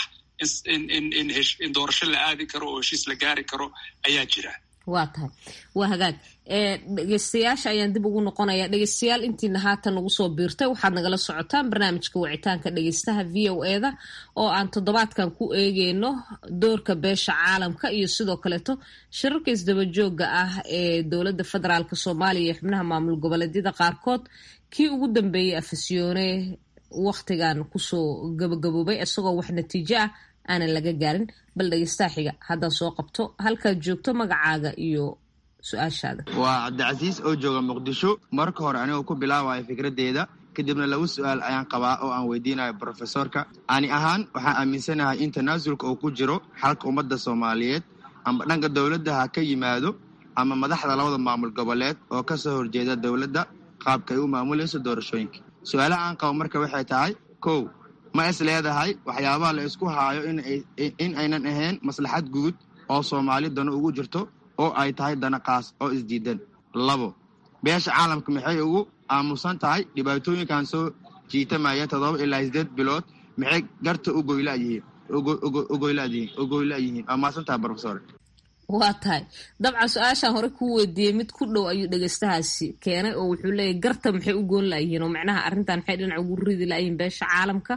in doorasho la aadi karo oo heshiis la gaari karo ayaa jira waa tahay waa hagaag dhegeystayaasha ayaan dib ugu noqonaya dhegeystayaal intiina haatan ugu soo biirtay waxaad nagala socotaan barnaamijka wicitaanka dhegeystaha v o eda oo aan toddobaadkan ku eegeyno doorka beesha caalamka iyo sidoo kaleeto shirarka isdabajooga ah ee dowladda federaalk soomaaliya iyo xubnaha maamul goboleedyada qaarkood kii ugu dambeeyey afasyoone wakhtigan kusoo gabagaboobay isagoo wax natiijo ah aanan laga gaarin bal dhegeystaha xiga haddaan soo qabto halkaad joogto magacaaga iyo su-aashaada waa cabdicasiis oo jooga muqdisho marka hore anigoo ku bilaabayo fikraddeeda kadibna laba su-aal ayaan qabaa oo aan weydiinayo brofesorka ani ahaan waxaan aaminsanahay in tanaasulka uu ku jiro xalka ummadda soomaaliyeed amba dhanka dowladda ha ka yimaado ama madaxda labada maamul goboleed oo ka soo horjeeda dowladda qaabka ay u maamulayso doorashooyinka su-aalaha aan qabo marka waxay tahay kow ma is leedahay waxyaabaha la isku haayo in aynan ahayn maslaxad guud oo soomaali dano ugu jirto oo ay tahay dana qaas oo isdiidan labo beesha caalamka maxay ugu aamusan tahay dhibaatooyinkan soo jiitamaya toddoba ilaa sideed bilood maxay garta u goylayihiin ugoylayihiin waa maasan tahay brofesor waa tahay dabcan su-aashaan hore kuu weydiiyey mid ku dhow ayuu dhegeystahaasi keenay oo wuxuu leeyahy garta maxay u goon layihiin oo macnaha arrintan maxay dhinac ugu ridi layihiin beesha caalamka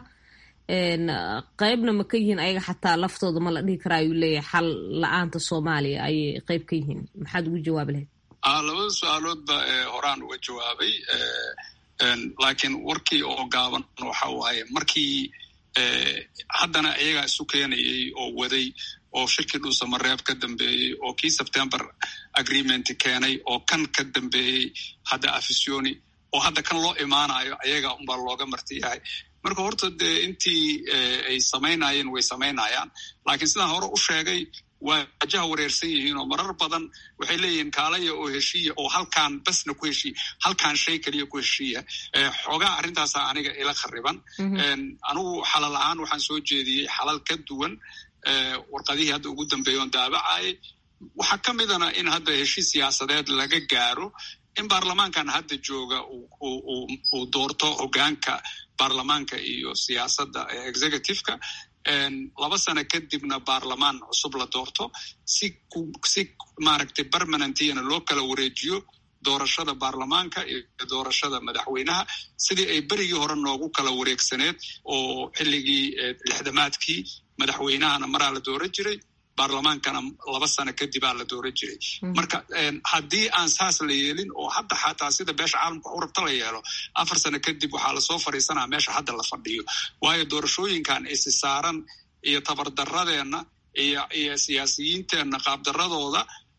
qeybna ma ka yihiin ayaga xataa laftooda ma la dhihi karaa ayuu leeyahay xal la-aanta soomaaliya ayay qeyb ka yihiin maxaad ugu jawaabi lahayd labada su-aaloodba horaan uga jawaabay laakiin warkii oo gaaban waxa waaye markii haddana iyagaa isu keenayay oo waday oo shirkii dhuusamareeb ka dambeeyey oo kii september agreement keenay oo kan ka dambeeyey hadda afisioni oo hadda kan loo imaanayo ayaga unbaa looga marti yahay marka horta dee intii ay samaynayeen way samaynayaan laakiin sidaan hore u sheegay waa wajaha wareersan yihiin oo marar badan waxay leeyihiin kaalaya oo heshiiya oo halkaan basna ku heshiiya halkaan shay keliya ku heshiiya xoogaa arrintaasa aniga ila khariban anigu xalal ahaan waxaan soo jeediyey xalal ka duwan warqadihii hadda ugu dambeeya oon daabacayay waxaa ka midana in hadda heshiis siyaasadeed laga gaaro in baarlamaankan hadda jooga uu doorto hogaanka baarlamaanka iyo siyaasadda executiveka laba sano kadibna baarlamaan cusub la doorto si si maaragtay permanentiyana loo kala wareejiyo doorashada baarlamaanka iyo doorashada madaxweynaha sidii ay berigii hore noogu kala wareegsaneed oo xilligii lixdamaadkii madaxweynahana maraa la dooran jiray baarlamaankana laba sano kadibaa la dooran jiray marka haddii aan saas la yeelin oo hadda xataa sida beesha caalamka u rabta la yeelo afar sano kadib waxaa lasoo fadhiisanaa meesha hadda la fadhiyo waayo doorashooyinkan isi saaran iyo tabardaradeenna iyo iyo siyaasiyiinteenna qaabdaradooda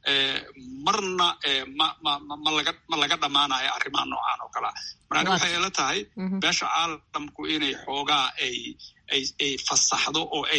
marna ma laga dhammaanayo arrimaha noocan oo kalea marani waxay ila tahay beesha caalamku inay xoogaa ay ay fasaxdo oo ay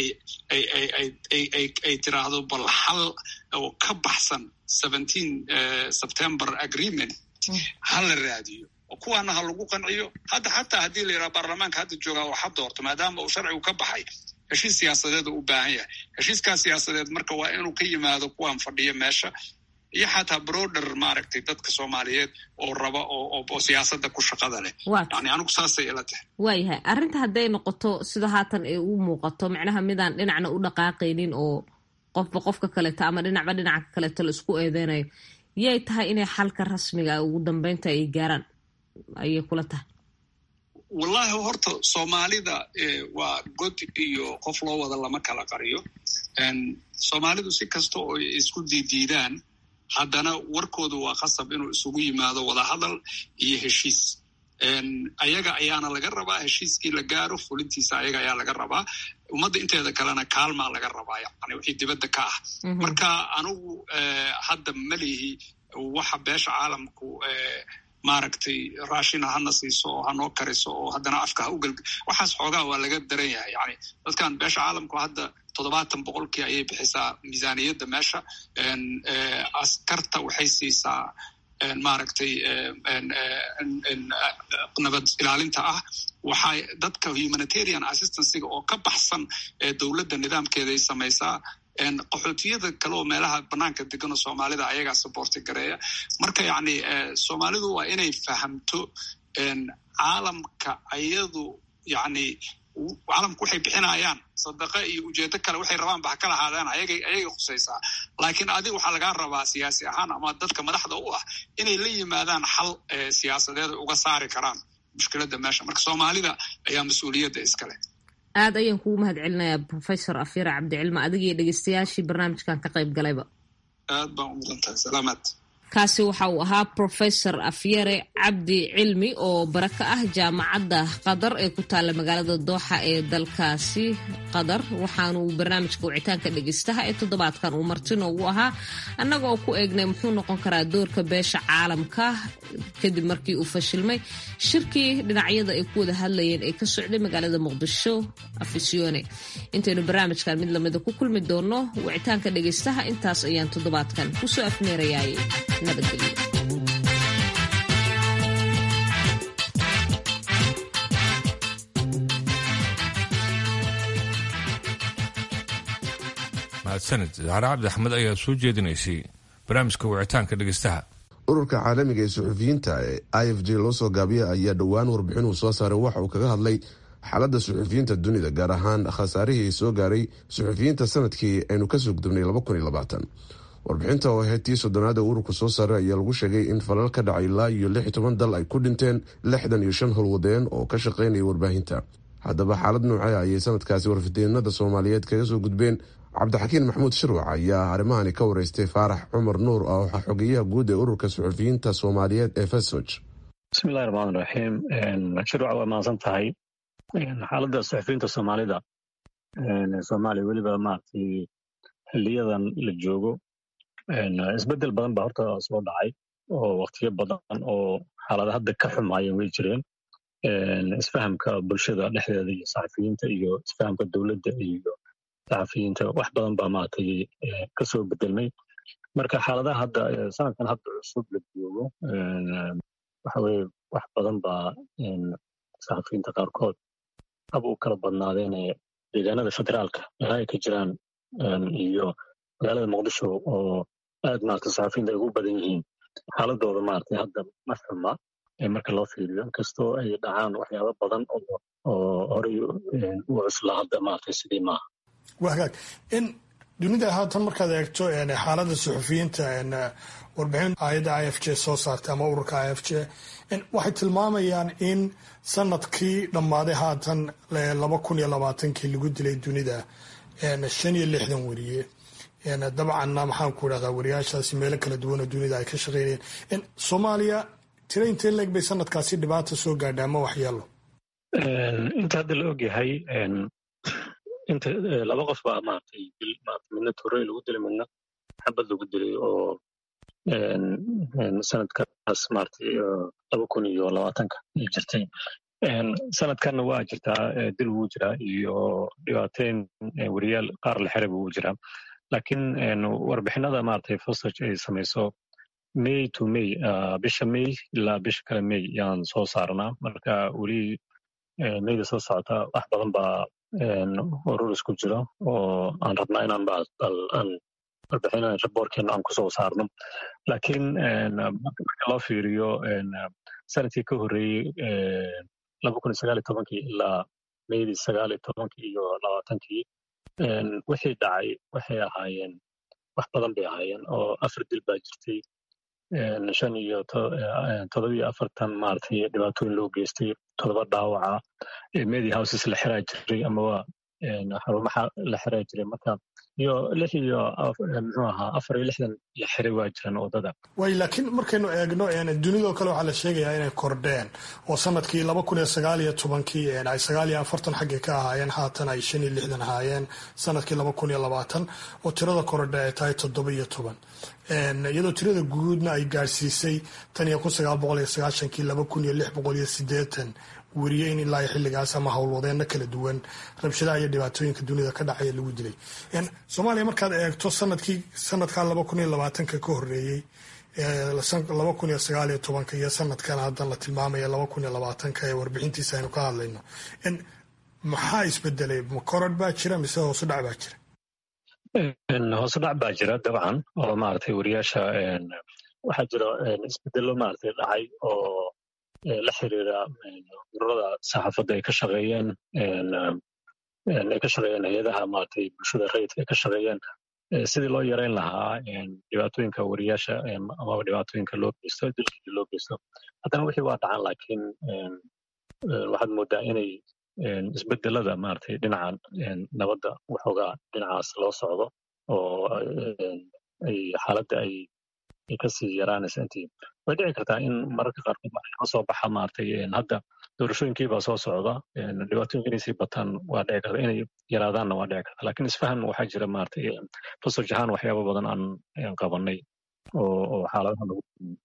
ay tiraahdo bal xal oo ka baxsan seventeen september agreement ha la raadiyo oo kuwaana ha lagu qanciyo hadda xataa haddii la yidhaha baarlamaanka hadda joogaa oo ha doorto maadaama uu sharcigu ka baxay heshiis siyaasadeed u u baahan yahay heshiiskaas siyaasadeed marka waa inuu ka yimaado kuwaan fadhiya meesha iyo xataa broder maaragtay dadka soomaaliyeed oo raba oo siyaasadda ku shaqada leh yani anigu saasay ila tahay waayahay arrinta hadday noqoto sida haatan ay u muuqato macnaha midaan dhinacna u dhaqaaqaynin oo qofba qofka kaleeto ama dhinacba dhinaca kaleeto la isku eedeynayo yay tahay inay xalka rasmiga ugu dambeynta ay gaaraan ayay kula tahay wallahi horta soomaalida waa god iyo qof loo wada lama kala qariyo soomaalidu si kasta oo isku diidiidaan haddana warkoodu waa khasab inuu isugu yimaado wadahadal iyo heshiis ayaga ayaana laga rabaa heshiiskii la gaaro fulintiisa ayaga ayaa laga rabaa ummadda inteeda kalena kaalmaa laga rabaa yani wixii dibadda ka ah marka anigu hadda malihi waxa beesha caalamku maaragtay raashina hana siiso oo hanoo kariso oo haddana afka ha ugal waxaas xoogaa waa laga daran yahay yani dadkan beesha caalamku hadda toddobaatan boqolkii ayay bixisaa miisaaniyadda meesha askarta waxay siisaa maaragtay nabad ilaalinta ah waxay dadka humanitarian assistanciga oo ka baxsan ee dowladda nidaamkeeday samaysaa qaxootiyada kale oo meelaha banaanka degan oo soomaalida ayagaa saboorti gareeya marka yacni soomaalidu waa inay fahamto caalamka ayadu yacni caalamku waxay bixinayaan sadaqa iyo ujeedo kale waxay rabaan ba ha kala ahaadaan ayagay ayagay khusaysaa laakiin adiga waxaa lagaa rabaa siyaasi ahaan ama dadka madaxda u ah inay la yimaadaan xal siyaasadeed ay uga saari karaan mushkiladda meesha marka soomaalida ayaa mas-uuliyadda iskale aad ayaan kugu mahad celinayaa professor afyara cabdicilma adigiyo dhegeystayaashii barnaamijkan ka qayb galayba aad baan u mudan tahay salaamaad kaasi waxa uu ahaa professor afyare cabdi cilmi oo bara ka ah jaamacadda qatar ee ku taalla magaalada dooxa ee dalkaasi qatar waxaanu barnaamijka wicitaanka dhegeystaha ee toddobaadkan uu marti noogu ahaa annaga oo ku eegnay muxuu noqon karaa doorka beesha caalamka kadib markii uu fashilmay shirkii dhinacyada ay ku wada hadlayeen ee ka socday magaalada muqdisho afisyoone intaynu barnaamijkan mid lamida ku kulmi doonno wicitaanka dhegeystaha intaas ayaan toddobaadkan kusoo afmeerayaay nabadgelyo mahadsanid zahre cabdi axmed ayaa soo jeedinaysay barnaamijka wicitaanka dhegeystaha ururka caalamiga ee suxufiyiinta ee i f j loo soo gaabiya ayaa dhowaan warbixin uu soo saaray waxa uu kaga hadlay xaaladda suxufiyiinta dunida gaar ahaan khasaarihii soo gaaray suxufiyiinta sanadkii aynu kasoo gudubnay warbixinta oo ahayd tii soddonaad ee ururka soo saaray ayaa lagu sheegay in falal ka dhacay ilaa iyo lix iyo toban dal ay ku dhinteen lixdan iyo shan howlwadeen oo ka shaqaynaya warbaahinta haddaba xaalad noocee ayay sanadkaasi warfideenada soomaaliyeed kaga soo gudbeen cabdixakiin maxamuud shirwac ayaa arrimahani ka wareystay faarax cumar nuur oo ah xogeyaha guud ee ururka suxufiyiinta soomaaliyeed ee fesoj bismillahi raxmaan raxiim shirwac waa mahadsan tahay xaaladda suxufiyiinta soomaalida soomaaliya weliba maaragtay xiliyadan la joogo isbedel badan baa horta soo dhacay oo waktiyo badan oo xaalada hadda ka xumaayeen way jireen isfahamka bulshada dhexdeeda iyo saxafiyiinta iyo isfahamka dowladda iyo saxafiyiinta wax badan baa maaragtay kasoo bedelmay marka xaaladaha hadda sanadkan hadda cusub la joogo waxa weye wax badan baa saxafiyiinta qaarkood hab u kala badnaadeen deegaanada federaalka meelaha ay ka jiraan iyo magaalada muqdisho oo aad maarata saxafiyiinta ay ugu badan yihiin xaaladooda maaragtay hadda ma xuma marka loo fiiriyo inkastoo ay dhacaan waxyaaba badan oo horey u cuslaa hadda maaragtay sidii maaha waa hagaag in dunida haatan markaad eegto xaaladda suxufiyiinta warbixin ayadda i f j soo saartay ama ururka i f j waxay tilmaamayaan in sanadkii dhammaaday haatan laba kun iyo labaatankii lagu dilay dunida shan iyo lixdan weriye dabcanna maxaan ku idhahdaa wariyaashaasi meelo kala duwan oo dunida ay ka shaqeynayeen soomaaliya tira intee leeg bay sanadkaasi dhibaata soo gaadha ama waxyeelo inta hadda la ogyahay inta laba qof baa maaragtay dil maaragtay midna torey lagu dilay midna xabad lagu dilay oo sanadkaas maaragtay laba kun iyo labaatanka ay jirtay sanadkanna waa jirtaa dil wuu jiraa iyo dhibaateyn weriyaal qaar la xiray buu jiraa laakiin warbixinada maaragtay fosage ay samayso may to may bisha may ilaa bisha kale may yaan soo saarnaa marka weli mayda soo socota wax badan baa urur isku jiro oo aan rabnaa inaan aan warbixina raboorkeena aan kusoo saarno laakiin marka loo fiiriyo sanadkii ka horreeyey laba kun iyo sagaal iyo tobankii ilaa maydii sagaal iyo tobankii iyo labaatankii wixii dhacay waxay ahaayeen wax badan bay ahaayeen oo afar dil baa jirtay shan iyo todobiyo afartan maaragtay dhibaatooyin loo geystay todoba dhaawaca media houses la xiraa jiray amaba xarumaha la xiraa jiray marka iyo lix iyo muxuu ahaa afar iyo lixdan la xiray waa jiraan wadada way laakiin markaynu eegno dunidoo kale waxaa la sheegayaa inay kordheen oo sanadkii laba kun iyo sagaal iyo tobankii ay sagaal iyo afartan xaggay ka ahaayeen haatan ay shan iyo lixdan ahaayeen sanadkii laba kun iyo labaatan oo tirada korodhe ay tahay toddoba iyo toban iyadoo tirada guudna ay gaadhsiisay tan iyo kun sagaal boqol iyo sagaashankii laba kun iyo lix boqol iyo sideetan weriye in ilaa xilligaas ama howlwadeenno kala duwan rabshadaha iyo dhibaatooyinka dunida ka dhacaya lagu dilay soomaaliya markaad eegto sanadkii sanadkan laba kun iyo labaatanka ka horreeyey laba kun iyo sagaal iyo tobanka iyo sanadkan haddan la tilmaamaya laba kun iyo labaatanka ee warbixintiisa aynu ka hadlayno maxaa isbedelay ma kororh baa jira mise hoosu dhac baa jira hoose dhac baa jira dabcan oo maaragtay wariyaasha waxaa jira isbedelo maaragtay dhacay oo la xiriira ururada saxaafadda ay ka shaqeeyeen ay ka shaqeeyeen hay-adaha maaragtay bulshada rayidka ay ka shaqeeyeen sidii loo yareyn lahaa dhibaatooyinka wariyaasha amaba dhibaatooyinka loo geysto dilkii loo geysto haddana wixii waa dhacan laakiin waxaad moodaa inay isbedelada maaragtay dhinaca nabadda waxoogaa dhinacaas loo socdo oo ay xaaladda ay kasii yaraanaysa intii way dhici kartaa in mararka qaarkood ka soo baxa maaragtay hadda doorashooyinkii baa soo socda dhibaatooyinka inay sii bataan waa dhici karta inay yaraadaanna waa dhici karta lakin isfahan waxaa jira maaragtay fasoj ahaan waxyaaba badan aan qabanay oo xaaladaha lagu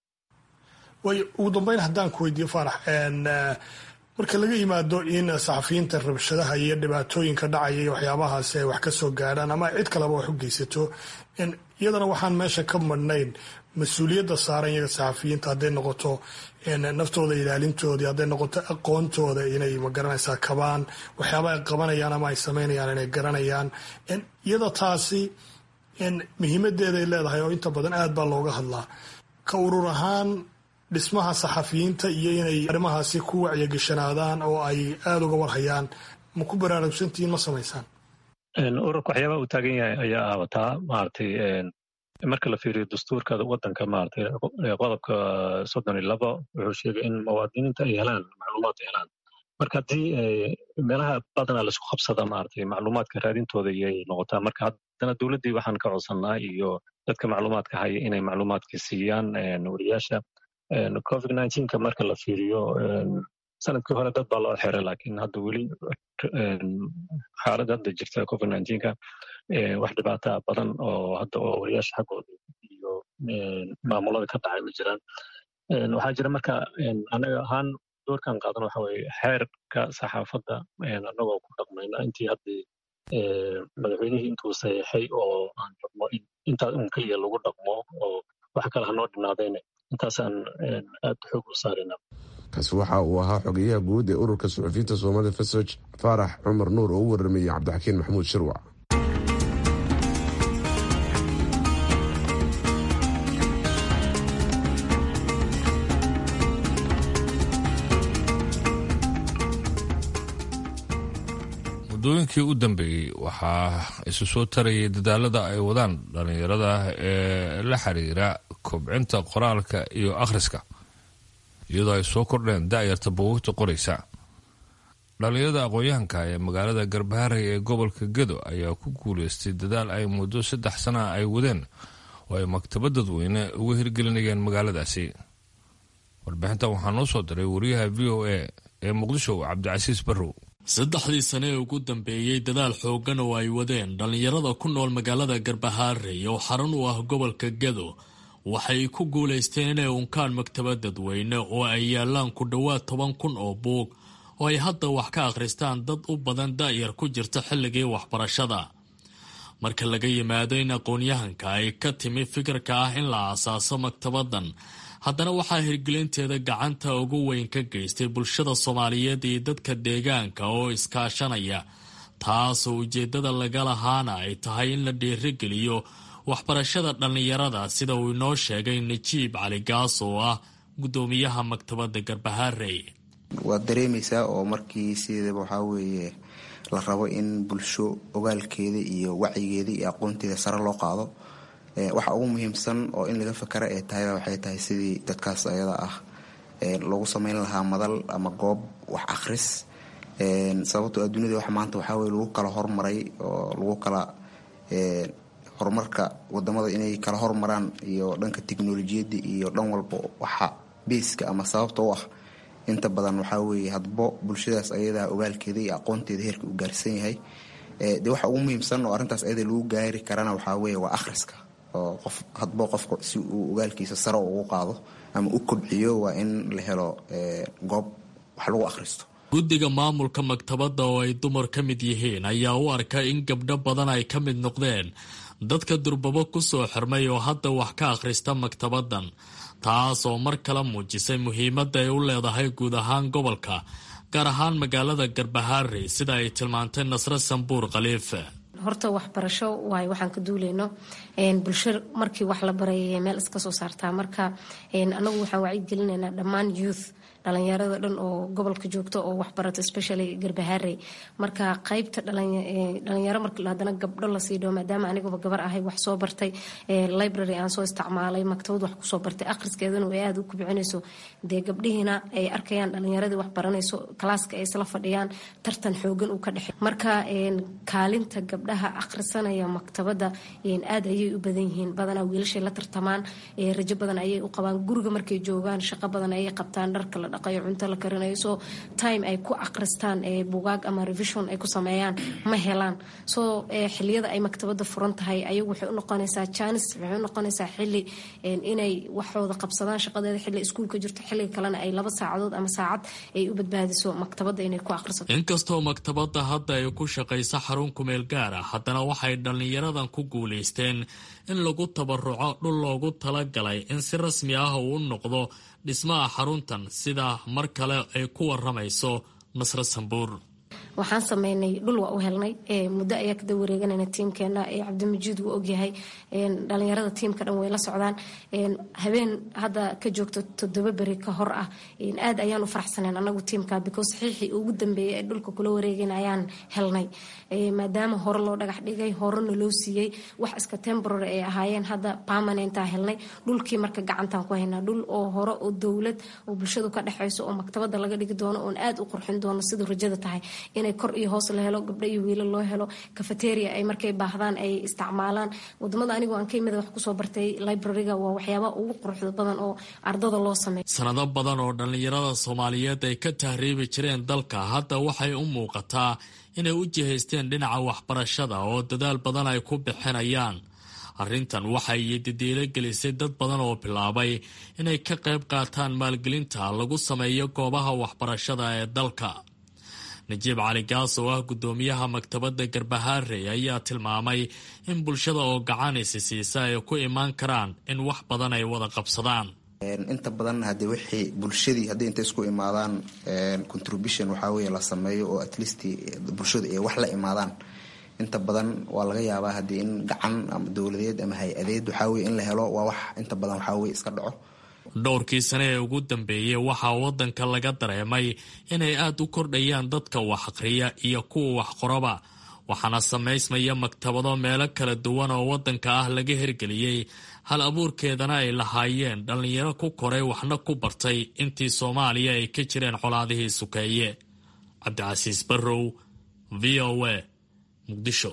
way ugu dambeyn haddaan ku weydiiyo faarax marka laga yimaado in saxafiyiinta rabshadaha iyo dhibaatooyinka dhacaya iyo waxyaabahaasi ay wax ka soo gaadhaan ama cid kaleba wax u geysato iyadana waxaan meesha ka madhnayn mas-uuliyadda saaran iyaga saxafiyiinta hadday noqoto naftooda ilaalintoodii hadday noqoto aqoontooda inay magaranaysaa kabaan waxyaaba ay qabanayaan ama ay samaynayaan inay garanayaan iyada taasi muhiimadeeday leedahay oo inta badan aad baa looga hadlaa ka urur ahaan dhismaha saxafiyiinta iyo inay arrimahaasi ku wacyagashanaadaan oo ay aada uga warhayaan ma ku baraarugsantihiin ma samaysaan ururka waxyaabaha uu taagan yahay ayaa aabataa maaragtay marka la fiiriyo dastuurka waddanka maaragtay qodobka soddon iyo laba wuxuu sheegay in muwaadiniinta ay helaan macluumaad ay helaan marka haddii meelaha badanaa laisku qabsada maaragtay macluumaadka raadintooda iyay noqotaa marka haddana dowladdii waxaan ka codsannaa iyo dadka macluumaadka haya inay macluumaadka siiyaan wariyaasha covid nineteenka marka la fiiriyo sanadkii hore dad baa loo xiray laakiin hadda weli xaaladda hadda jirta covid nineteenka wax dhibaata badan oo hadda oo wariyaasha xaggooda iyo maamulada ka dhacay ma jiraan waxaa jira marka anaga ahaan doorkan qaadan waxa weye xeerka saxaafadda anagoo ku dhaqmayna intii haddii madaxweynihii intuu saxiixay oo aan rabno intaa un keliya lagu dhaqmo oo wax kale hanoo dhinaadayne intaasaan aad xoog u saarina kaasi waxa uu ahaa xogeyaha guud ee ururka suxufiyiinta soomaalida fesoj faarax cumar nuur oo u waramayay cabdixakiin maxamuud shirwac muddooyinkii u dambeeyey waxaa isu soo tarayay dadaalada ay wadaan dhallinyarada ee la xiriira kobcinta qoraalka iyo akhriska iyadoo ay soo kordheen da'yarta buugagta qoraysa dhallinyarada aqoon-yahanka ee magaalada garbaharey ee gobolka gedo ayaa ku guulaystay dadaal ay muddo saddex sana ay wadeen oo ay maktabad dadweyne uga hirgelinayeen magaaladaasi warbixintan waxaa noo soo diray wariyaha v o a ee muqdisho cabdicasiis barrow saddexdii sane ee ugu dambeeyey dadaal xooggan oo ay wadeen dhallinyarada ku nool magaalada garbahaarey oo xarun u ah gobolka gedo waxay ku guulaysteen inay unkaan maktabad dadweyne oo ay yaalaan ku dhowaad toban kun oo buug oo ay hadda wax ka akhristaan dad u badan da'yar ku jirta xilligii waxbarashada marka laga yimaado in aqoon-yahanka ay ka timi fikirka ah in la aasaaso maktabaddan haddana waxaa hirgelinteeda gacanta ugu weyn ka geystay bulshada soomaaliyeed iyo dadka deegaanka oo iskaashanaya taasoo ujeeddada laga lahaana ay tahay in la dhiirigeliyo waxbarashada dhallinyarada sida uu inoo sheegay najiib cali gaas oo ah guddoomiyaha maktabadda garbaharey waad dareemaysaa oo markii sideedaba waxaa weeye la rabo in bulsho ogaalkeeda iyo wacyigeeda iyo aqoonteeda sare loo qaado waxa ugu muhiimsan oo in laga fakara ee tahayba waxay tahay sidii dadkaas ayada ah lagu sameyn lahaa madal ama goob wax akhris sababtoo adduunyada wax maanta waxaa weye lagu kala hormaray oo lagu kala horumarka wadamada inay kala hormaraan iyo dhanka tiknolojiyadda iyo dhan walba waxa beiska ama sababta u ah inta badan waxaa weeye hadbo bulshadaas ayadaa ogaalkeeda iyo aqoonteeda heerka uu gaarsan yahay de waxa ugu muhiimsan oo arrintaas ayada lagu gaari karana waxaa weeye waa akhriska oo qof hadbo qofka si uu ogaalkiisa sare ugu qaado ama u kobciyo waa in la helo goob wax lagu akhristo guddiga maamulka maktabadda oo ay dumar ka mid yihiin ayaa u arka in gabdho badan ay ka mid noqdeen dadka durbabo ku soo xirmay oo hadda wax ka akhrista maktabaddan taas oo mar kale muujisay muhiimadda ay u leedahay guud ahaan gobolka gaar ahaan magaalada garbahaarey sida ay tilmaantay nasre sambuur khaliife horta waxbarasho waayo waxaan ka duuleyno bulsho markii wax la barayay meel iska soo saartaa marka anagu waxaan wacyigelinaynaa dhammaan youth dhalinyarada dhan oo gobolka joogto oo waxbarato especially garbahaarey marka qaybta dhalinyaro marka haddana gabdho lasii dhawo maadaama aniguba gabar ahay wax soo bartay library aan soo isticmaalay maktabad wax kusoo bartay akhriskeedana way aada u kubcinayso dee gabdhihiina ay arkayaan dhalinyaradii wax baranayso kalaaska ay isla fadhiyaan tartan xoogan uu ka dhexey marka kaalinta gabdhaha akhrisanaya maktabada aad ayay u badan yihiin badanaa wiilashay la tartamaan rajo badan ayay u qabaan guriga markay joogaan shaqo badan ayay qabtaan dharka la dhaqayo cunto la karinayo so time ay ku akhristaan bugaag ama revision ay ku sameeyaan ma helaan so xiliyada ay maktabada furan tahay ayagu waxay u noqonaysaa janis waxay u noqonaysaa xili inay waxooda qabsadaan shaqadeeda xilli iskuulka jirto xilliga kalena ay laba saacadood ama saacad ay u badbaadiso maktabada inay ku akhrisato inkastoo maktabadda hadda ay ku shaqayso xarun kumeel gaar ah haddana waxay dhallinyaradan ku guulaysteen in lagu tabaruco dhul loogu talagalay in si rasmi ah uu u noqdo dhismaha xaruntan sida mar kale ay ku waramayso nasre sambuur waxaan sameynay dhul waa u helnay muddo ayaa kada wareeganayna tiimkeena cabdimajiid wuu ogyahay dhalinyarada tiimka dhan way la socdaan habeen hadda ka joogto toddoba beri ka hor ah aad ayaan u faraxsaneen anagu tiimka because saxiixii ugu dambeeyay ee dhulka kula wareegayna ayaan helnay maadaama hore loo dhagax dhigay horena loo siiyey wax iska temporary ay ahaayeen hadda permanentaa helnay dhulkii marka gacantaan ku haynaa dhul oo hore oo dowlad oo bulshadu ka dhexayso oo maktabada laga dhigi doono oon aad u qurxin doono siduu rajada tahay inay kor iyo hoos la helo gabdho iyo wiilo loo helo cafeteria ay markay baahdaan ay isticmaalaan wadamada anigoo aan ka imida wax kusoo bartay libraryga waa waxyaabaha ugu quruxda badan oo ardada loo sameeyo sanado badan oo dhallinyarada soomaaliyeed ay ka tahriibi jireen dalka hadda waxay u muuqataa inay u jihaysteen dhinaca waxbarashada oo dadaal badan ay ku bixinayaan arrintan waxay didiilo gelisay dad badan oo bilaabay inay ka qayb qaataan maalgelinta lagu sameeyo goobaha waxbarashada ee dalka najiib cali gaas oo ah guddoomiyaha maktabadda garbahaarey ayaa tilmaamay in bulshada oo gacanisi siisa ay ku imaan karaan in wax badan ay wada qabsadaan inta badan hadee wixii bulshadii hadday inta isku imaadaan contribution waxaa weye la sameeyo oo at least bulshadu ay wax la imaadaan inta badan waa laga yaabaa haddii in gacan ama dowladeed ama hay-adeed waxaa weye in la helo waa wax inta badan waxaa weye iska dhaco dhowrkii sane ee ugu dambeeyey waxaa waddanka laga dareemay inay aada u kordhayaan dadka wax akhriya iyo kuwa wax qoraba waxaana samaysmaya maktabado meelo kala duwan oo waddanka ah laga hirgeliyey hal abuurkeedana ay lahaayeen dhallinyaro ku koray waxna ku bartay intii soomaaliya ay ka jireen colaadihii sukeeye cabdicasiis barrow v o a muqdisho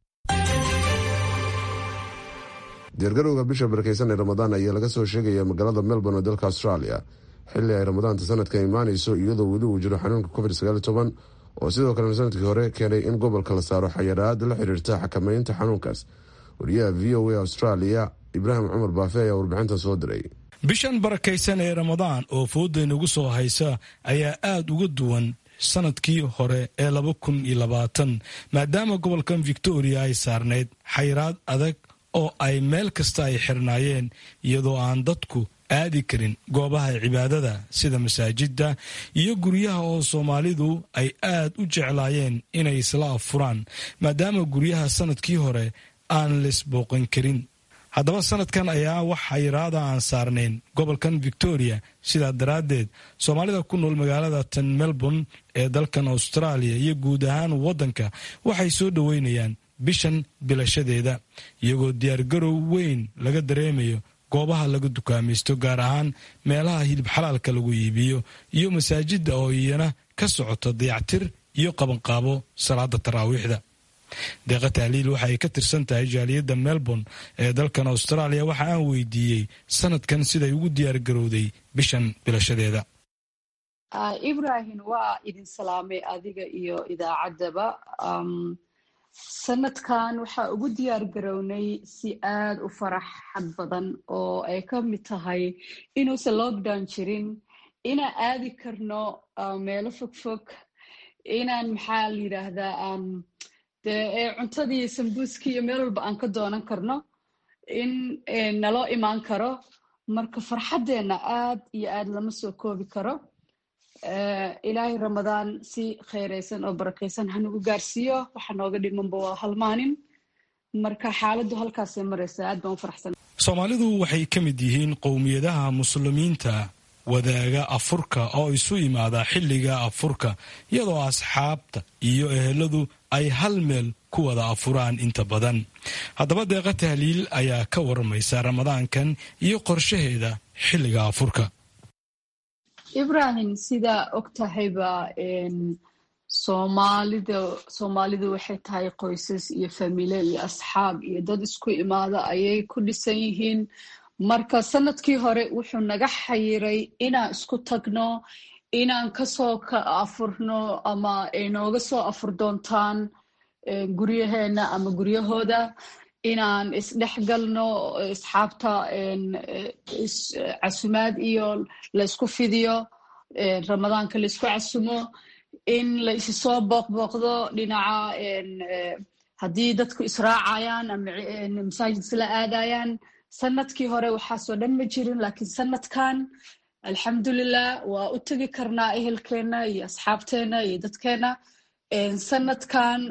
diyaargarowga bisha barakeysan ee ramadaan ayaa laga soo sheegaya magaalada melbourne oo dalka australia xilli ay ramadaanta sanadka imaaneyso iyadoo weli uu jiro xanuunka covid oo sidoo kalena sanadkii hore keenay in gobolka la saaro xayaraad la xiriirta xakameynta xanuunkaas wariyaha v o a australia ibraahim cumar baafe ayaa warbixintan soo diray bishan barakaysan ee ramadaan oo foodaynagu soo haysa ayaa aada uga duwan sanadkii hore ee laba kun iyo labaatan maadaama gobolkan victoria ay saarnayd xayiraad adag oo ay meel kasta ay xirnaayeen iyadoo aan dadku aadi karin goobaha cibaadada sida masaajidda iyo guryaha oo soomaalidu ay aad u jeclaayeen inay isla affuraan maadaama guryaha sanadkii hore aan laisbooqan karin haddaba sanadkan ayaa wax xayiraada aan saarnayn gobolkan victoria sidaa daraaddeed soomaalida ku nool magaalada tan melbourne ee dalkan australia iyo guud ahaan waddanka waxay soo dhoweynayaan bishan bilashadeeda iyagoo diyaargarow weyn laga dareemayo goobaha laga dukaamaysto gaar ahaan meelaha hilib xalaalka lagu iibiyo iyo masaajidda oo iyana ka socoto dayactir iyo qabanqaabo salaada taraawiixda deeqa tahliil waxa ay ka tirsan tahay jaaliyadda melbourne ee dalkan australia waxa aan weydiiyey sanadkan siday ugu diyaargarowday bishan bilashadeeda ibrahim waa idin salaamay adiga iyo idaacaddaba sanadkan waxaa ugu diyaar garownay si aad u faraxad badan oo ay ka mid tahay inuusan lockdown jirin inaan aadi karno meelo fogfog inaan maxaa la yidhaahdaa dee cuntadii sambuuskii iyo meel walba aan ka doonan karno in naloo imaan karo marka farxaddeenna aad iyo aad lama soo koobi karo ilaahay ramadaan si khayraysan oo barakaysan hanugu gaarsiiyo waxa nooga dhimanba waa halmaanin marka xaaladdu halkaasay maraysa aad baan u faraxsan soomaalidu waxay ka mid yihiin qowmiyadaha muslimiinta wadaaga afurka oo isu imaada xilliga afurka iyadoo asxaabta iyo eheladu ay hal meel ku wada afuraan inta badan haddaba deeqa tahliil ayaa ka waramaysa ramadaankan iyo qorshaheeda xilliga afurka ibrahim sidaa og tahayba soomaalida soomaalidu waxay tahay qoysas iyo famile iyo asxaab iyo dad isku imaada ayay ku dhisan yihiin marka sanadkii hore wuxuu naga xayiray inaan isku tagno inaan kasoo ka afurno ama ay nooga soo afur doontaan guryaheena ama guryahooda inaan isdhexgalno asxaabta casumaad iyo laysku fidiyo ramadaanka laysku casumo in la isi soo booqbooqdo dhinaca haddii dadku israacayaan ama masaajid isla aadayaan sanadkii hore waxaasoo dhan ma jirin laakiin sanadkan alxamdulilah waa u tegi karnaa ehelkeena iyo asxaabteena iyo dadkeena sanadkan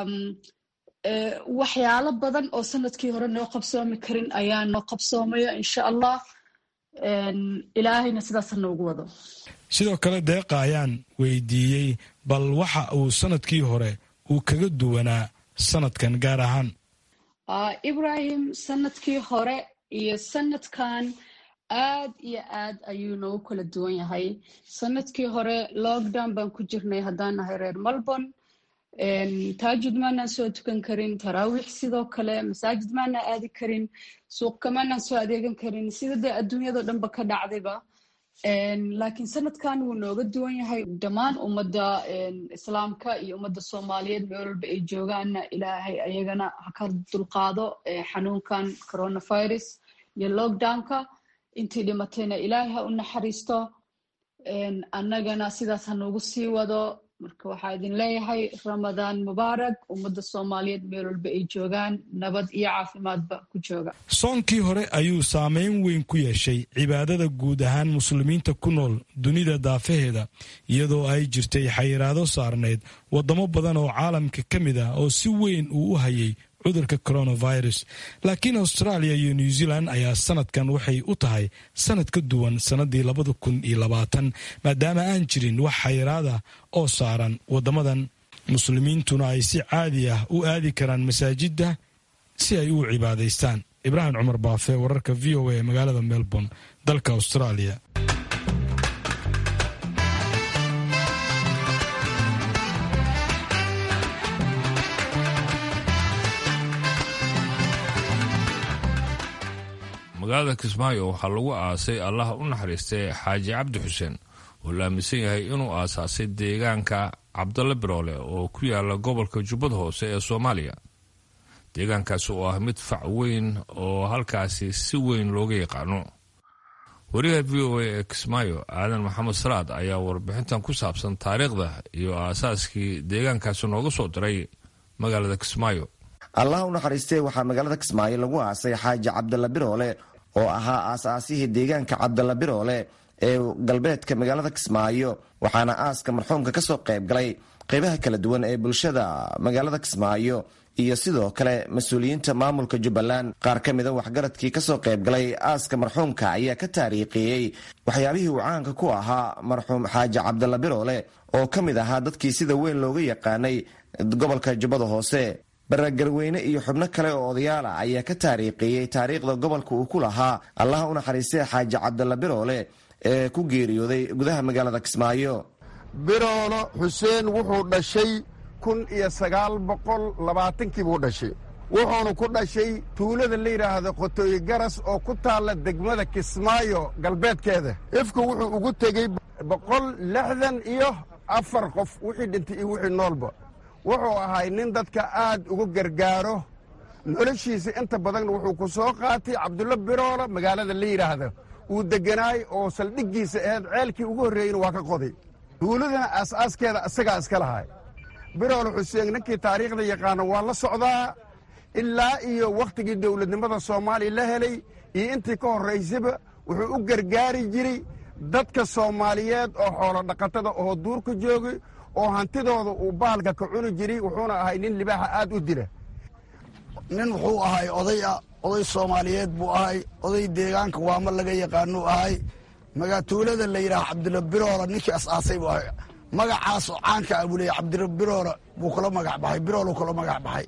waxyaalo badan oo sanadkii hore noo qabsoomi karin ayaa noo qabsoomaya insha allah ilaahayna sidaasa noogu wado sidoo kale deeqa ayaan weydiiyey bal waxa uu sanadkii hore uu kaga duwanaa sanadkan gaar ahaan ibrahim sanadkii hore iyo sanadkan aad iyo aad ayuu noogu kala duwan yahay sanadkii hore lockdown baan ku jirnay haddaan nahay reer melbourne taajud maanaan soo tukan karin taraawiix sidoo kale masaajid maanaan aadi karin suuqka maanaan soo adeegan karin sida dee adduunyado dhanba ka dhacdayba laakiin sanadkan wuu nooga duwan yahay dhammaan ummadda islaamka iyo ummadda soomaaliyeed meel walba ay joogaanna ilaahay ayagana ha ka dulqaado xanuunkan coronavirus iyo lockdownka intii dhimatayna ilaahay ha u naxariisto annagana sidaas ha noogu sii wado marka waxaa idin leeyahay ramadaan mubaarak ummadda soomaaliyeed meel walba ay joogaan nabad iyo caafimaadba ku jooga soonkii hore ayuu saameyn weyn ku yeeshay cibaadada guud ahaan muslimiinta ku nool dunida daafaheeda iyadoo ay jirtay xayiraado saarneyd waddamo badan oo caalamka ka mid ah oo si weyn uu u hayay cudurka coronavirus laakiin australia iyo new zealand ayaa sanadkan waxay u tahay sanad ka duwan sannadii labada kun iyo labaatan maadaama aan jirin wax xayiraada oo saaran waddamadan muslimiintuna ay si caadi ah u aadi karaan masaajidda si ay u cibaadaystaan ibraahim cumar baafe wararka v o a magaalada melbourne dalka australia magaalada kismaayo waxaa lagu aasay allaha u naxariistay xaaji cabdi xuseen oo la aaminsan yahay inuu aasaasay deegaanka cabdalle biroole oo ku yaala gobolka jubbada hoose ee soomaaliya deegaankaasi oo ah mid fac weyn oo halkaasi si weyn looga yaqaano wariyaha v o a ee kismaayo aadan maxamed salaad ayaa warbixintan ku saabsan taariikhda iyo aasaaskii deegaankaasi nooga soo diray magaalada kismaayo allah u naxariistee waxaa magaalada kismaayo lagu aasay xaaji cabdalla biroole oo ahaa aasaasihii deegaanka cabdalla biroole ee galbeedka magaalada kismaayo waxaana aaska marxuumka kasoo qayb galay qeybaha kala duwan ee bulshada magaalada kismaayo iyo sidoo kale mas-uuliyiinta maamulka jubbaland qaar ka mida waxgaradkii kasoo qayb galay aaska marxuumka ayaa ka taariikhiyey waxyaabihii uu caanka ku ahaa marxuum xaaji cabdalla biroole oo ka mid ahaa dadkii sida weyn looga yaqaanay gobolka jubbada hoose baragarweyne iyo xubno kale oo odayaal ah ayaa ka taariikhiyey taariikhda gobolka uu ku lahaa allaha u naxariistay xaaji cabdalla biroole ee ku geeriyooday gudaha magaalada kismaayo biroolo xuseen wuxuu dhashay kun iyo sagaal boqol labaatankii buu dhashay wuxuuna ku dhashay tuulada la yidhaahdo qotooyi garas oo ku taalla degmada kismaayo galbeedkeeda ifku wuxuu ugu tegey boqol lixdan iyo afar qof wixii dhintay iyo wixii noolba wuxuu ahay nin dadka aad ugu gargaaro noloshiisa inta badanna wuxuu ku soo qaatay cabdulla biroolo magaalada la yidhaahdo uu degganaay oo saldhiggiisa aheed ceelkii ugu horreeyeyna waa ka qoday tuuladana aas-aaskeeda isagaa iska lahay biroolo xuseen ninkii taariikhda yaqaana waa la socdaa ilaa iyo wakhtigii dowladnimada soomaaliya la helay iyo intii ka horraysaba wuxuu u gargaari jiray dadka soomaaliyeed oo xoolo dhaqatada oo duurka joogay oo hantidooda uu bahalka ka cuni jiray wuxuuna ahay nin libaaxa aad u dila nin wuxuu ahay oday ah oday soomaaliyeed buu ahay oday deegaanka waama laga yaqaanuu ahay magaatuulada la yidhaha cabdilabiroola ninkii as-aasay bu ahay magacaasoo caanka ah buu leeya cabdilabiroola buu kula magac baxay biroolu kula magac baxay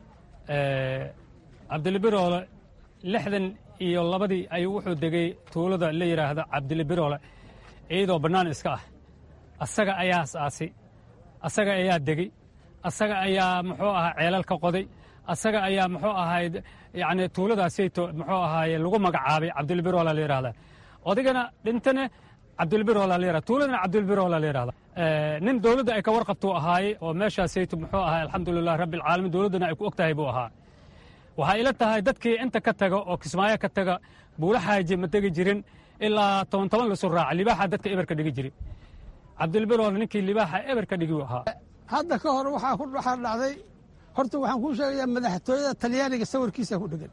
cabdilibiroole lixdan iyo labadii ayuu wuxuu degay tuulada la yidhaahdo cabdilibiroole iyadoo bannaan iska ah asaga ayaa as-aasay asaga ayaa degey asaga ayaa muxuu ahaa ceelal ka qoday asaga ayaa muxuu ahayd yacni tuuladaasayto muxuu ahaaye lagu magacaabay cabdilbiroola la yidhahda odigana dhintana cabdilbiroola la yidhahda tuuladana cabdilbiroola la yidhahda nin dowladda ay ka warqabtuu ahaaye oo meeshaasayto muxuu ahaa alxamdulilah rabbi alcaalamiin dowladdana ay ku og tahay buu ahaa waxaa ila tahay dadkii inta ka taga oo kismaayo ka taga buula xaaji ma tegi jirin ilaa toban toban lasu raaca libaaxa dadka eberka dhigi jiri cabdilbiroola ninkii libaaxa eberka dhigi ahaa hadda ka hor waxaa ku waxaa dhacday horta waxaan kuu sheegayaa madaxtooyada talyaaniga sawirkiisa ku dhegan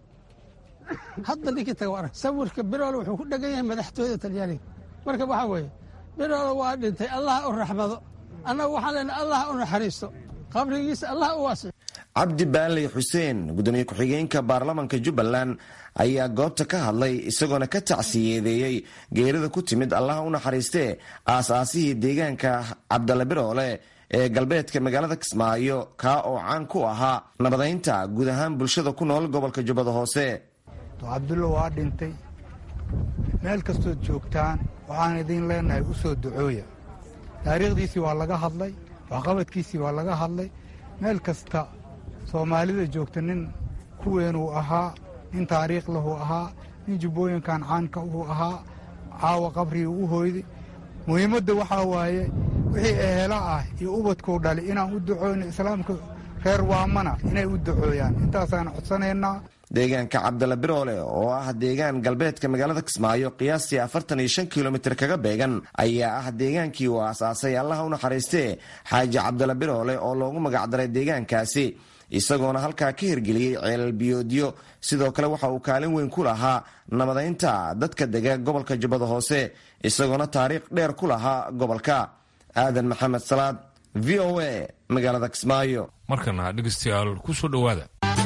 hadda ninkii taga arag sawirka biroole wuxuu ku dhegan yahay madaxtooyada talyaaniga marka waxaa weeye biroole waa dhintay allah u raxmado annagu waxaan leenahay allah u naxariisto qabrigiisa allah u waasic cabdi baaley xuseen gudoomiye ku-xigeenka baarlamanka jubbaland ayaa goobta ka hadlay isagoona ka tacsiyeedeeyey geerida ku timid allaha u naxariistee aas-aasihii deegaanka cabdalla biroole ee galbeedka magaalada kismaayo kaa oo caan ku ahaa nabadaynta guud ahaan bulshada ku nool gobolka jubbada hoose cabdullo waa dhintay meel kastood joogtaan waxaan idiin leenahay u soo ducooya taariikhdiisii waa laga hadlay waxqabadkiisii waa laga hadlay meel kasta soomaalida joogta nin kuweenuu ahaa nin taariikh lahu ahaa nin jubbooyinkan caanka uu ahaa caawa qabrigii u hoyday muhiimadda waxaa waaye wixii ehela ah iyo ubadkuu dhali inaan u ducooyno islaamka reer waamana inay u ducooyaan intaasaan codsanaynaa deegaanka cabdalla biroole oo ah deegaan galbeedka magaalada kismaayo qiyaastii afartan iyo shan kilomitir kaga beegan ayaa ah deegaankii uu aasaasay allaha u naxariistee xaaji cabdalla biroole oo loogu magacdaray deegaankaasi isagoona halkaa ka hirgeliyey ceelal biyoodyo sidoo kale waxa uu kaalin weyn ku lahaa nabadaynta dadka dega gobolka jubbada hoose isagoona taariikh dheer ku lahaa gobolka aadan maxamed salaad v o a magaalada kismaayo markana dhegeystayaal ku soo dhowaada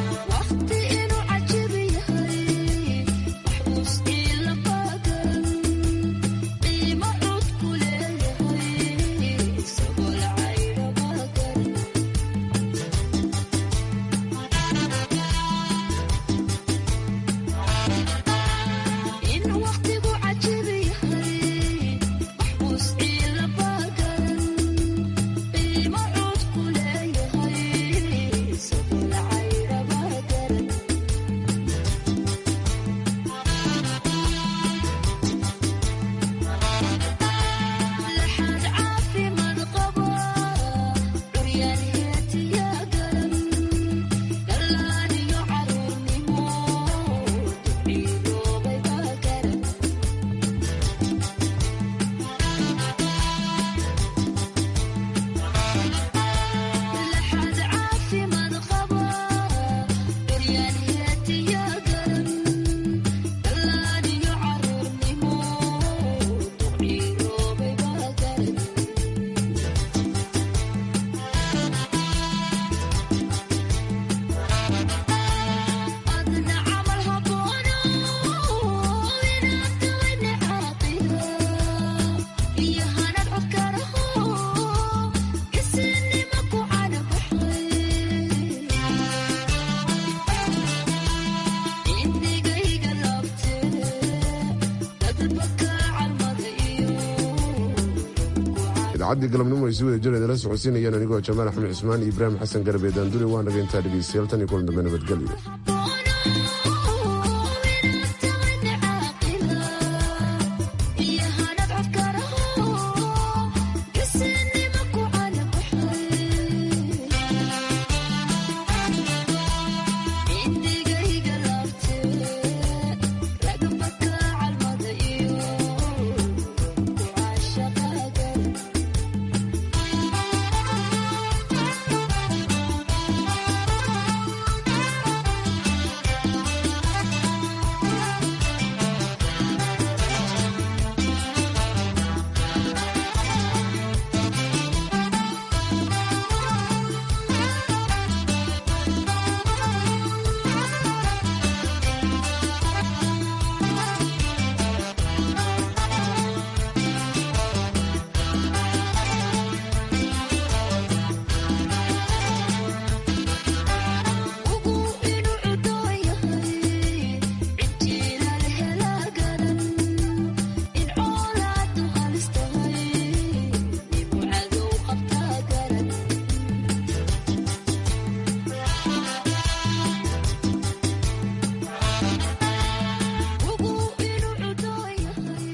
idaacadii galabnimo ay si wada jir idinla socodsiinayaan anigoo jamaal axmed cismaan iyo ibraahim xasan garbe daandure waan dhageyntaa dhegeystayaal tan iyo kulan dambe nabadgelyo